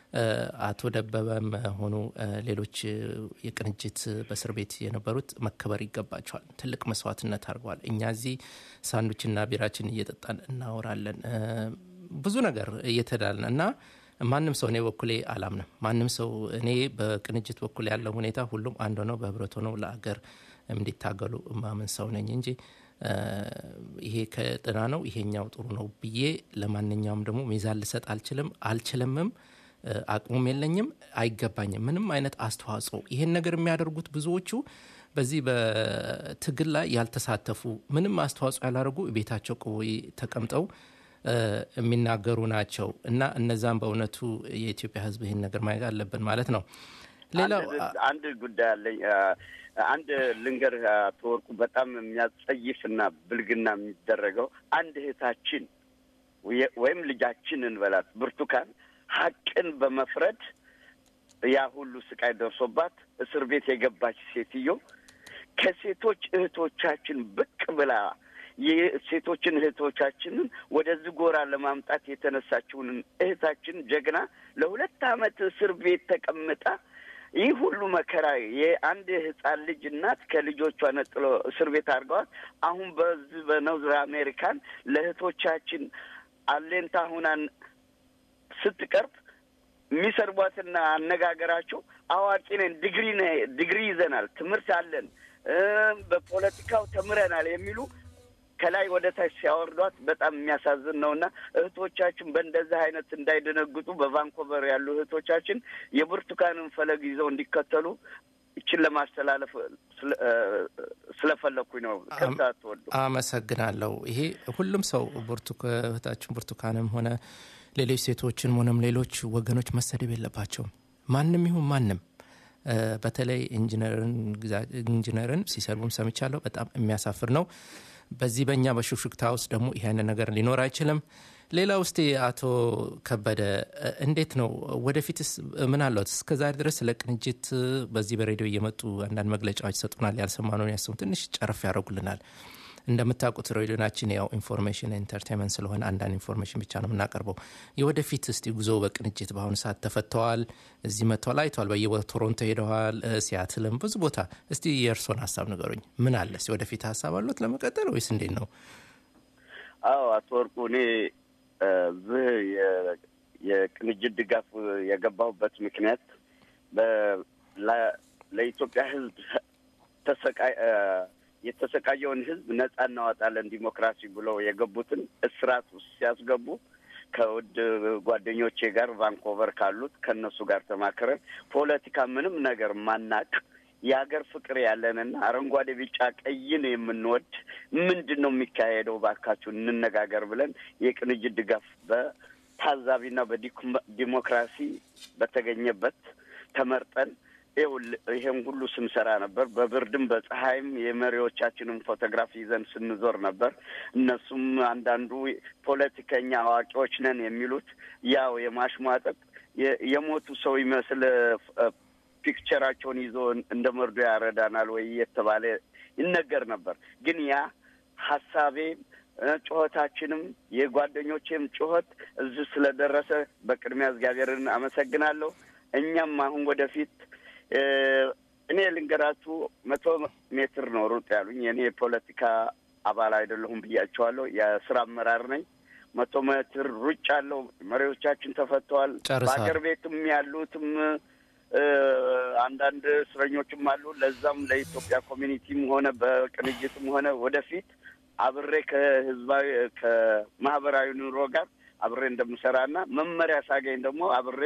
እ፣ አቶ ደበበም ሆኑ እ፣ ሌሎች እ፣ የቅንጅት በእስር ቤት የነበሩት መከበር ይገባቸዋል። ትልቅ መስዋዕትነት አድርገዋል። እኛ እዚህ ሳንዱችና ቢራችን እየጠጣን እናወራለን እ፣ ብዙ ነገር እየተዳልን እና ማንም ሰው እኔ በኩሌ አላምንም። ማንም ሰው እኔ በቅንጅት በኩል ያለው ሁኔታ ሁሉም አንድ ሆነው በህብረት ሆነው ለአገር እንዲታገሉ ማምን ሰው ነኝ እንጂ እ፣ ይሄ ከጥና ነው ይሄኛው ጥሩ ነው ብዬ ለማንኛውም ደግሞ ሚዛን ልሰጥ አልችልም አልችልምም እ፣ አቅሙም የለኝም አይገባኝም ምንም አይነት አስተዋጽኦ ይሄን ነገር የሚያደርጉት ብዙዎቹ በዚህ በትግል ላይ ያልተሳተፉ ምንም አስተዋጽኦ ያላደርጉ ቤታቸው ቆይ ተቀምጠው እ፣ የሚናገሩ ናቸው እና እነዛም በእውነቱ የኢትዮጵያ ሕዝብ ይህን ነገር ማየት አለብን ማለት ነው። ሌላው አንድ- አንድ ጉዳይ አለኝ። አ፣ አንድ ልንገር አቶ ወርቁ፣ በጣም የሚያጸይፍና ብልግና የሚደረገው አንድ እህታችን ወየ- ወይም ልጃችን እንበላት ብርቱካን ሀቅን በመፍረድ ያ ሁሉ ስቃይ ደርሶባት እስር ቤት የገባች ሴትዮ ከሴቶች እህቶቻችን ብቅ ብላ የሴቶችን እህቶቻችንን ወደዚህ ጎራ ለማምጣት የተነሳችውን እህታችን ጀግና ለሁለት ዓመት እስር ቤት ተቀምጣ ይህ ሁሉ መከራ የአንድ ህፃን ልጅ እናት ከልጆቿ ነጥሎ እስር ቤት አድርገዋት አሁን በዚህ በኖርዝ አሜሪካን ለእህቶቻችን አሌንታ ሁናን ስትቀርብ የሚሰርቧትና አነጋገራቸው አዋቂ ነን፣ ዲግሪ ነ- ዲግሪ ይዘናል፣ ትምህርት አለን፣ እ በፖለቲካው ተምረናል የሚሉ ከላይ ወደ ታች ሲያወርዷት በጣም የሚያሳዝን ነው እና እህቶቻችን በእንደዚህ አይነት እንዳይደነግጡ በቫንኮቨር ያሉ እህቶቻችን የብርቱካንን ፈለግ ይዘው እንዲከተሉ ይችን ለማስተላለፍ ስለ- እ ስለፈለግኩኝ ነው። ከዛ አትወዱ አመሰግናለሁ። ይሄ ሁሉም ሰው ብርቱክ እህታችን ብርቱካንም ሆነ ሌሎች ሴቶችን ሆነም ሌሎች ወገኖች መሰደብ የለባቸውም። ማንም ይሁን ማንም እ፣ በተለይ ኢንጂነርን ግዛ- ኢንጂነርን ሲሰድቡም ሰምቻለሁ። በጣም የሚያሳፍር ነው። በዚህ በእኛ በሹክሹክታ ውስጥ ደግሞ ይህ አይነት ነገር ሊኖር አይችልም። ሌላ ውስጥ አቶ ከበደ እ፣ እንዴት ነው ወደፊትስ ምን አለት? እስከዛሬ ድረስ ስለ ቅንጅት እ፣ በዚህ በሬዲዮ እየመጡ አንዳንድ መግለጫዎች ይሰጡናል። ያልሰማነውን ያሰሙ ትንሽ ጨረፍ ያደርጉልናል። እንደምታውቁት ሬዲዮናችን ያው ኢንፎርሜሽን ኤንተርቴንመንት ስለሆነ አንዳንድ ኢንፎርሜሽን ብቻ ነው የምናቀርበው። የወደፊት እስቲ ጉዞ በቅንጅት በአሁኑ ሰዓት ተፈተዋል፣ እዚህ መጥተዋል፣ አይተዋል። በየቦታ ቶሮንቶ ሄደዋል፣ እ፣ ሲያትልም ብዙ ቦታ። እስቲ የእርስዎን ሀሳብ ንገሩኝ። ምን አለ እስቲ ወደፊት ሀሳብ አለት ለመቀጠል ወይስ እንዴት ነው? አዎ አቶ ወርቁ እኔ እ፣ እዚህ የ- የቅንጅት ድጋፍ የገባሁበት ምክንያት በ- ለ- ለኢትዮጵያ ሕዝብ ተሰቃይ እ፣ የተሰቃየውን ሕዝብ ነጻ እናወጣለን ዲሞክራሲ ብለው የገቡትን እስራት ውስጥ ሲያስገቡ ከውድ ጓደኞቼ ጋር ቫንኮቨር ካሉት ከእነሱ ጋር ተማክረን ፖለቲካ ምንም ነገር ማናቅ የሀገር ፍቅር ያለንና አረንጓዴ ቢጫ ቀይን የምንወድ ምንድን ነው የሚካሄደው ባካችሁ እንነጋገር ብለን የቅንጅት ድጋፍ በታዛቢና በዲሞክራሲ በተገኘበት ተመርጠን ይኸውልህ ይሄን ሁሉ ስንሰራ ነበር። በብርድም በፀሐይም የመሪዎቻችንን ፎቶግራፍ ይዘን ስንዞር ነበር። እነሱም አንዳንዱ ፖለቲከኛ አዋቂዎች ነን የሚሉት ያው የማሽሟጠጥ የ- የሞቱ ሰው ይመስል እ፣ ፒክቸራቸውን ይዞ እንደ መርዶ ያረዳናል ወይ እየተባለ ይነገር ነበር። ግን ያ ሀሳቤ እ፣ ጩኸታችንም የጓደኞቼም ጩኸት እዚህ ስለደረሰ በቅድሚያ እግዚአብሔርን አመሰግናለሁ። እኛም አሁን ወደፊት እ፣ እኔ ልንገራችሁ መቶ ሜትር ነው ሩጥ ያሉኝ። እኔ የፖለቲካ አባል አይደለሁም ብያቸዋለሁ። የስራ አመራር ነኝ። መቶ ሜትር ሩጭ አለው። መሪዎቻችን ተፈተዋል። ጨርሰዋል። በአገር ቤትም ያሉትም እ፣ አንዳንድ እስረኞችም አሉ። ለዛም ለኢትዮጵያ ኮሚኒቲም ሆነ በቅንጅትም ሆነ ወደፊት አብሬ ከህዝባዊ ከማህበራዊ ኑሮ ጋር አብሬ እንደምሰራና መመሪያ ሳገኝ ደግሞ አብሬ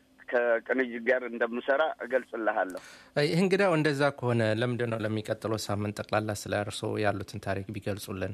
ከቅንጅት ጋር እንደምሰራ እገልጽልሃለሁ። ይህ እንግዲያው እንደዛ ከሆነ ለምንድን ነው ለሚቀጥለው ሳምንት ጠቅላላ ስለ እርስዎ ያሉትን ታሪክ ቢገልጹልን?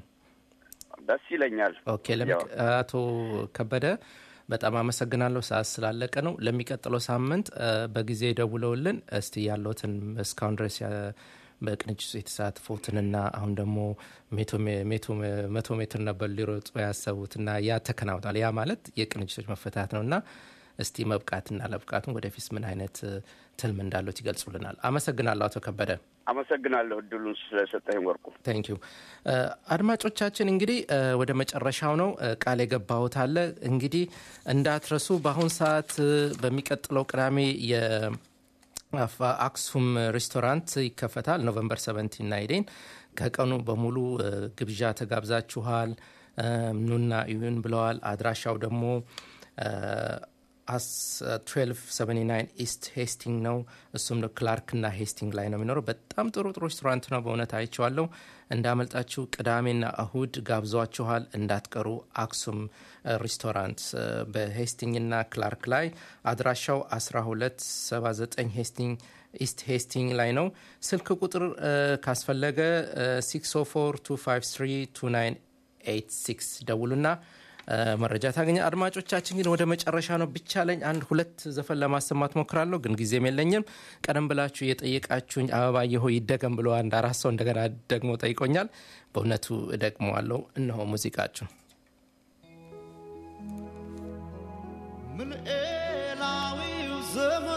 ደስ ይለኛል። ኦኬ ለሚ- አቶ ከበደ በጣም አመሰግናለሁ። ሰዓት ስላለቀ ነው። ለሚቀጥለው ሳምንት እ፣ በጊዜ ደውለውልን እስቲ ያለውትን እስካሁን ድረስ ያ- በቅንጅት ውስጥ የተሳትፎትንና አሁን ደግሞ ሜቶ ሜ- ሜቶ- መቶ ሜትር ነበር ሊሮጡ ያሰቡትና ያ ተከናውኗል። ያ ማለት የቅንጅቶች መፈታት ነው እና እስቲ መብቃትና ለብቃቱን ወደፊት ምን አይነት እ፣ ትልም እንዳለት ይገልጹልናል። አመሰግናለሁ አቶ ከበደ። አመሰግናለሁ እድሉን ስለሰጠኝ ወርቁ። ታንክ ዩ አድማጮቻችን፣ እንግዲህ እ፣ ወደ መጨረሻው ነው እ፣ ቃል የገባሁት አለ እንግዲህ እንዳትረሱ። በአሁን ሰዓት እ፣ በሚቀጥለው ቅዳሜ የ አፋ- አክሱም ሬስቶራንት ይከፈታል። ኖቨምበር 17 ናይዴን ከቀኑ በሙሉ እ፣ ግብዣ ተጋብዛችኋል። እ፣ ኑና እዩን ብለዋል። አድራሻው ደግሞ እ፣ አስ- 1279 ኢስት ሄስቲንግ ነው። እሱም ነው ክላርክና ሄስቲንግ ላይ ነው የሚኖረው። በጣም ጥሩ ጥሩ ሬስቶራንት ነው። በእውነት አይቼዋለሁ። እንዳመልጣችሁ ቅዳሜና እሁድ ጋብዟችኋል። እንዳትቀሩ። አክሱም እ፣ ሬስቶራንት እ፣ በሄስቲንግና ክላርክ ላይ አድራሻው 1279 ሄስቲንግ ኢስት ሄስቲንግ ላይ ነው። ስልክ ቁጥር እ፣ ካስፈለገ እ፣ 604 ደውሉና እ፣ መረጃ ታገኘ። አድማጮቻችን ግን ወደ መጨረሻ ነው ብቻ ለኝ አንድ ሁለት ዘፈን ለማሰማት ሞክራለሁ፣ ግን ጊዜም የለኝም። ቀደም ብላችሁ የጠየቃችሁኝ አበባየ ሆይ ይደገም ብሎ አንድ አራት ሰው እንደገና ደግሞ ጠይቆኛል። በእውነቱ እደግመዋለሁ። እነሆ ሙዚቃችሁ ምልኤላዊው ዘመን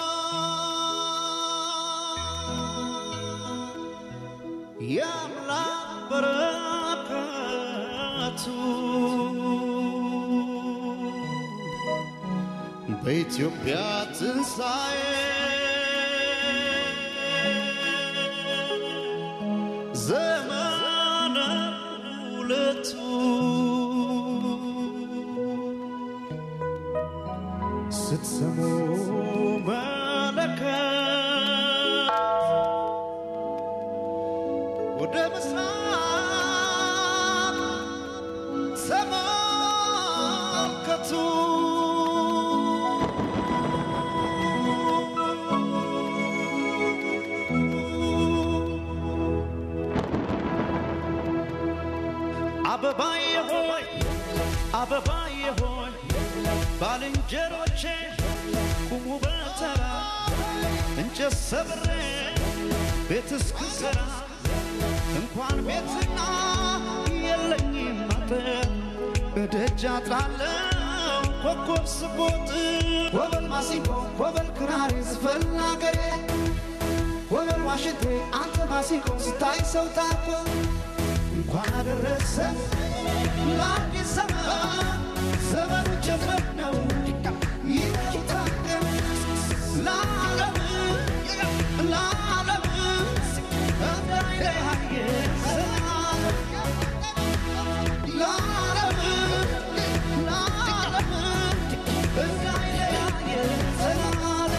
የአምላክ በረከቱ በኢትዮጵያ ትንሣኤ ዘመነ ሁለቱ ስትሰሙ መለከት ወደ ምስራቅ ተመልከቱ። አበባዬ ሆይ አበባዬ ሆይ ባልንጀሮቼ ቁሙ በተራ እንጨት ሰብሬ ቤት እስክሰራ እንኳን ቤትና የለኝም አጥር በደጅ አጥራለው ኮከብ ስቦጥ ወበል ማሲንቆ ወበል ክራር ዝፈን አገሬ ወበል ዋሽንቴ አንተ ማሲንቆ ስታይ ሰው ታኮ እንኳን አደረሰ ለአዲስ ዘመን ዘመኑ ጀመር ነው ይታቀም ለዓለም ለዓለም እንዳይለያየ ሰላም ለዓለም ለዓለም እንዳይለያየ ሰላም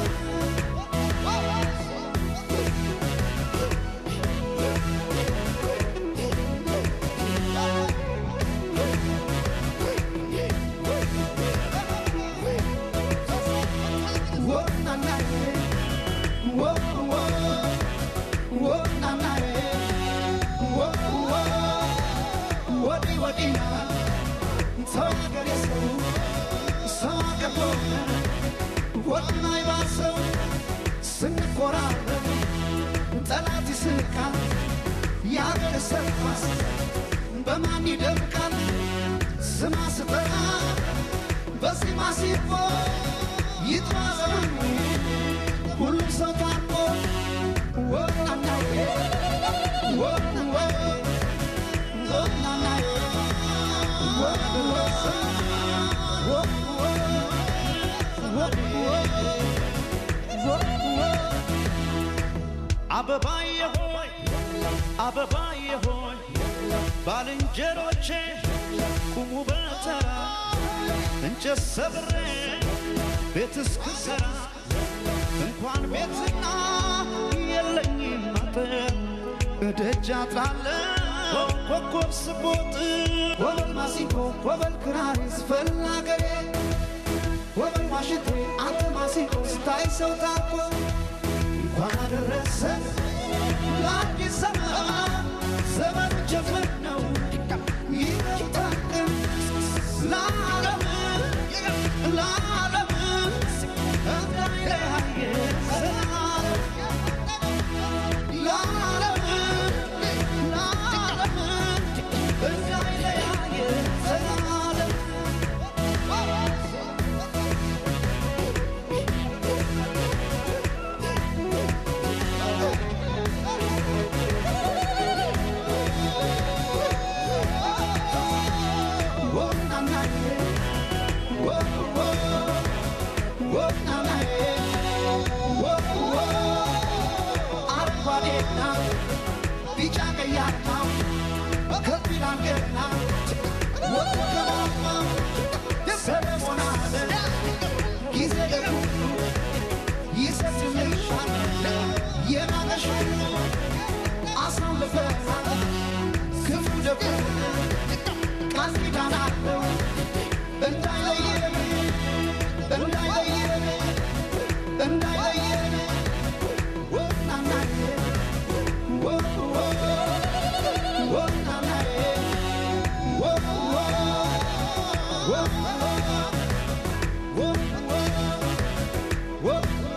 ስንኮራረብ ጠላት ይስቃል፣ የአገር ሰርኳስ በማን ይደምቃል? ስማ ስጠራ በዜማ ሲቦ ይጥራ ዘመኑ ሁሉም ሰው ታርቆ ወናናዬ ወናወ ወናናዬ ወወ አበባዬ ሆይ አበባዬ ሆይ ባልንጀሮቼ ቁሙ በተራ እንጨት ሰብሬ ቤት እስክሰራ እንኳን ቤትና የለኝም አጥር እደጅ አጥራለሁ ኮከብ ስቦጥ ወበል ማሲንቆ ወበል ክራር ዝፈን አገሬ ወበል ዋሽንቴ አንተ ማሲንቆ ስታይ ሰው ታኮ እንኳን አደረሰ ለአዲስ ዘመን ዘመን ጀመር ነው ይታቀም ለዓለም ለዓለም እንዳይለያየ ሰላም ለዓለም ለዓለም እንዳይለያየ ሰላም አረንጓዴና ቢጫ ቀያማ ከፊል ገና ወከማማ ሰለሞን አለ ጊዜ ለሁሉ ይሰጥልሻል የናቀሽ ሁሉ አሳልፈናል ክፉ ደጉ ቃል ኪዳን አለው እንዳይለየን እንዳይለየን እንዳይለየን ወናናዬ ወ ወ ወናናዬ ወ ወ ወ ወ ወ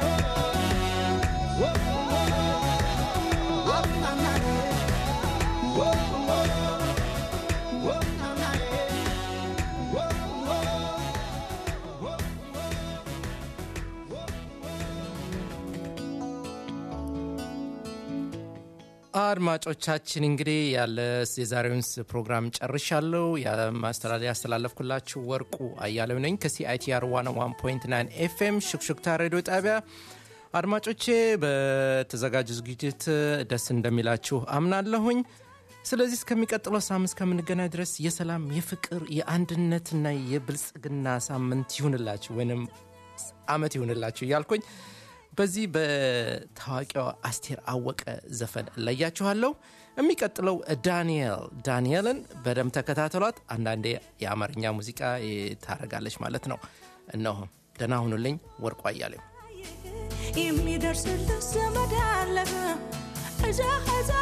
አድማጮቻችን እንግዲህ ያለ የዛሬውን ፕሮግራም ጨርሻለሁ። የማስተላለፍ ያስተላለፍኩላችሁ ወርቁ አያሌው ነኝ ከሲአይቲአር 101.9 ኤፍኤም ሹክሹክታ ሬዲዮ ጣቢያ። አድማጮቼ በተዘጋጀ ዝግጅት ደስ እንደሚላችሁ አምናለሁኝ። ስለዚህ እስከሚቀጥለው ሳምንት እስከምንገናኝ ድረስ የሰላም የፍቅር፣ የአንድነትና የብልጽግና ሳምንት ይሁንላችሁ ወይንም አመት ይሁንላችሁ እያልኩኝ በዚህ በታዋቂዋ አስቴር አወቀ ዘፈን እለያችኋለሁ። የሚቀጥለው ዳንኤል ዳንኤልን በደንብ ተከታተሏት። አንዳንዴ የአማርኛ ሙዚቃ ታረጋለች ማለት ነው። እነሆ ደህና ሁኑልኝ። ወርቁ አያሌው የሚደርስልህ ዘመድ አለህ እዛ እዛ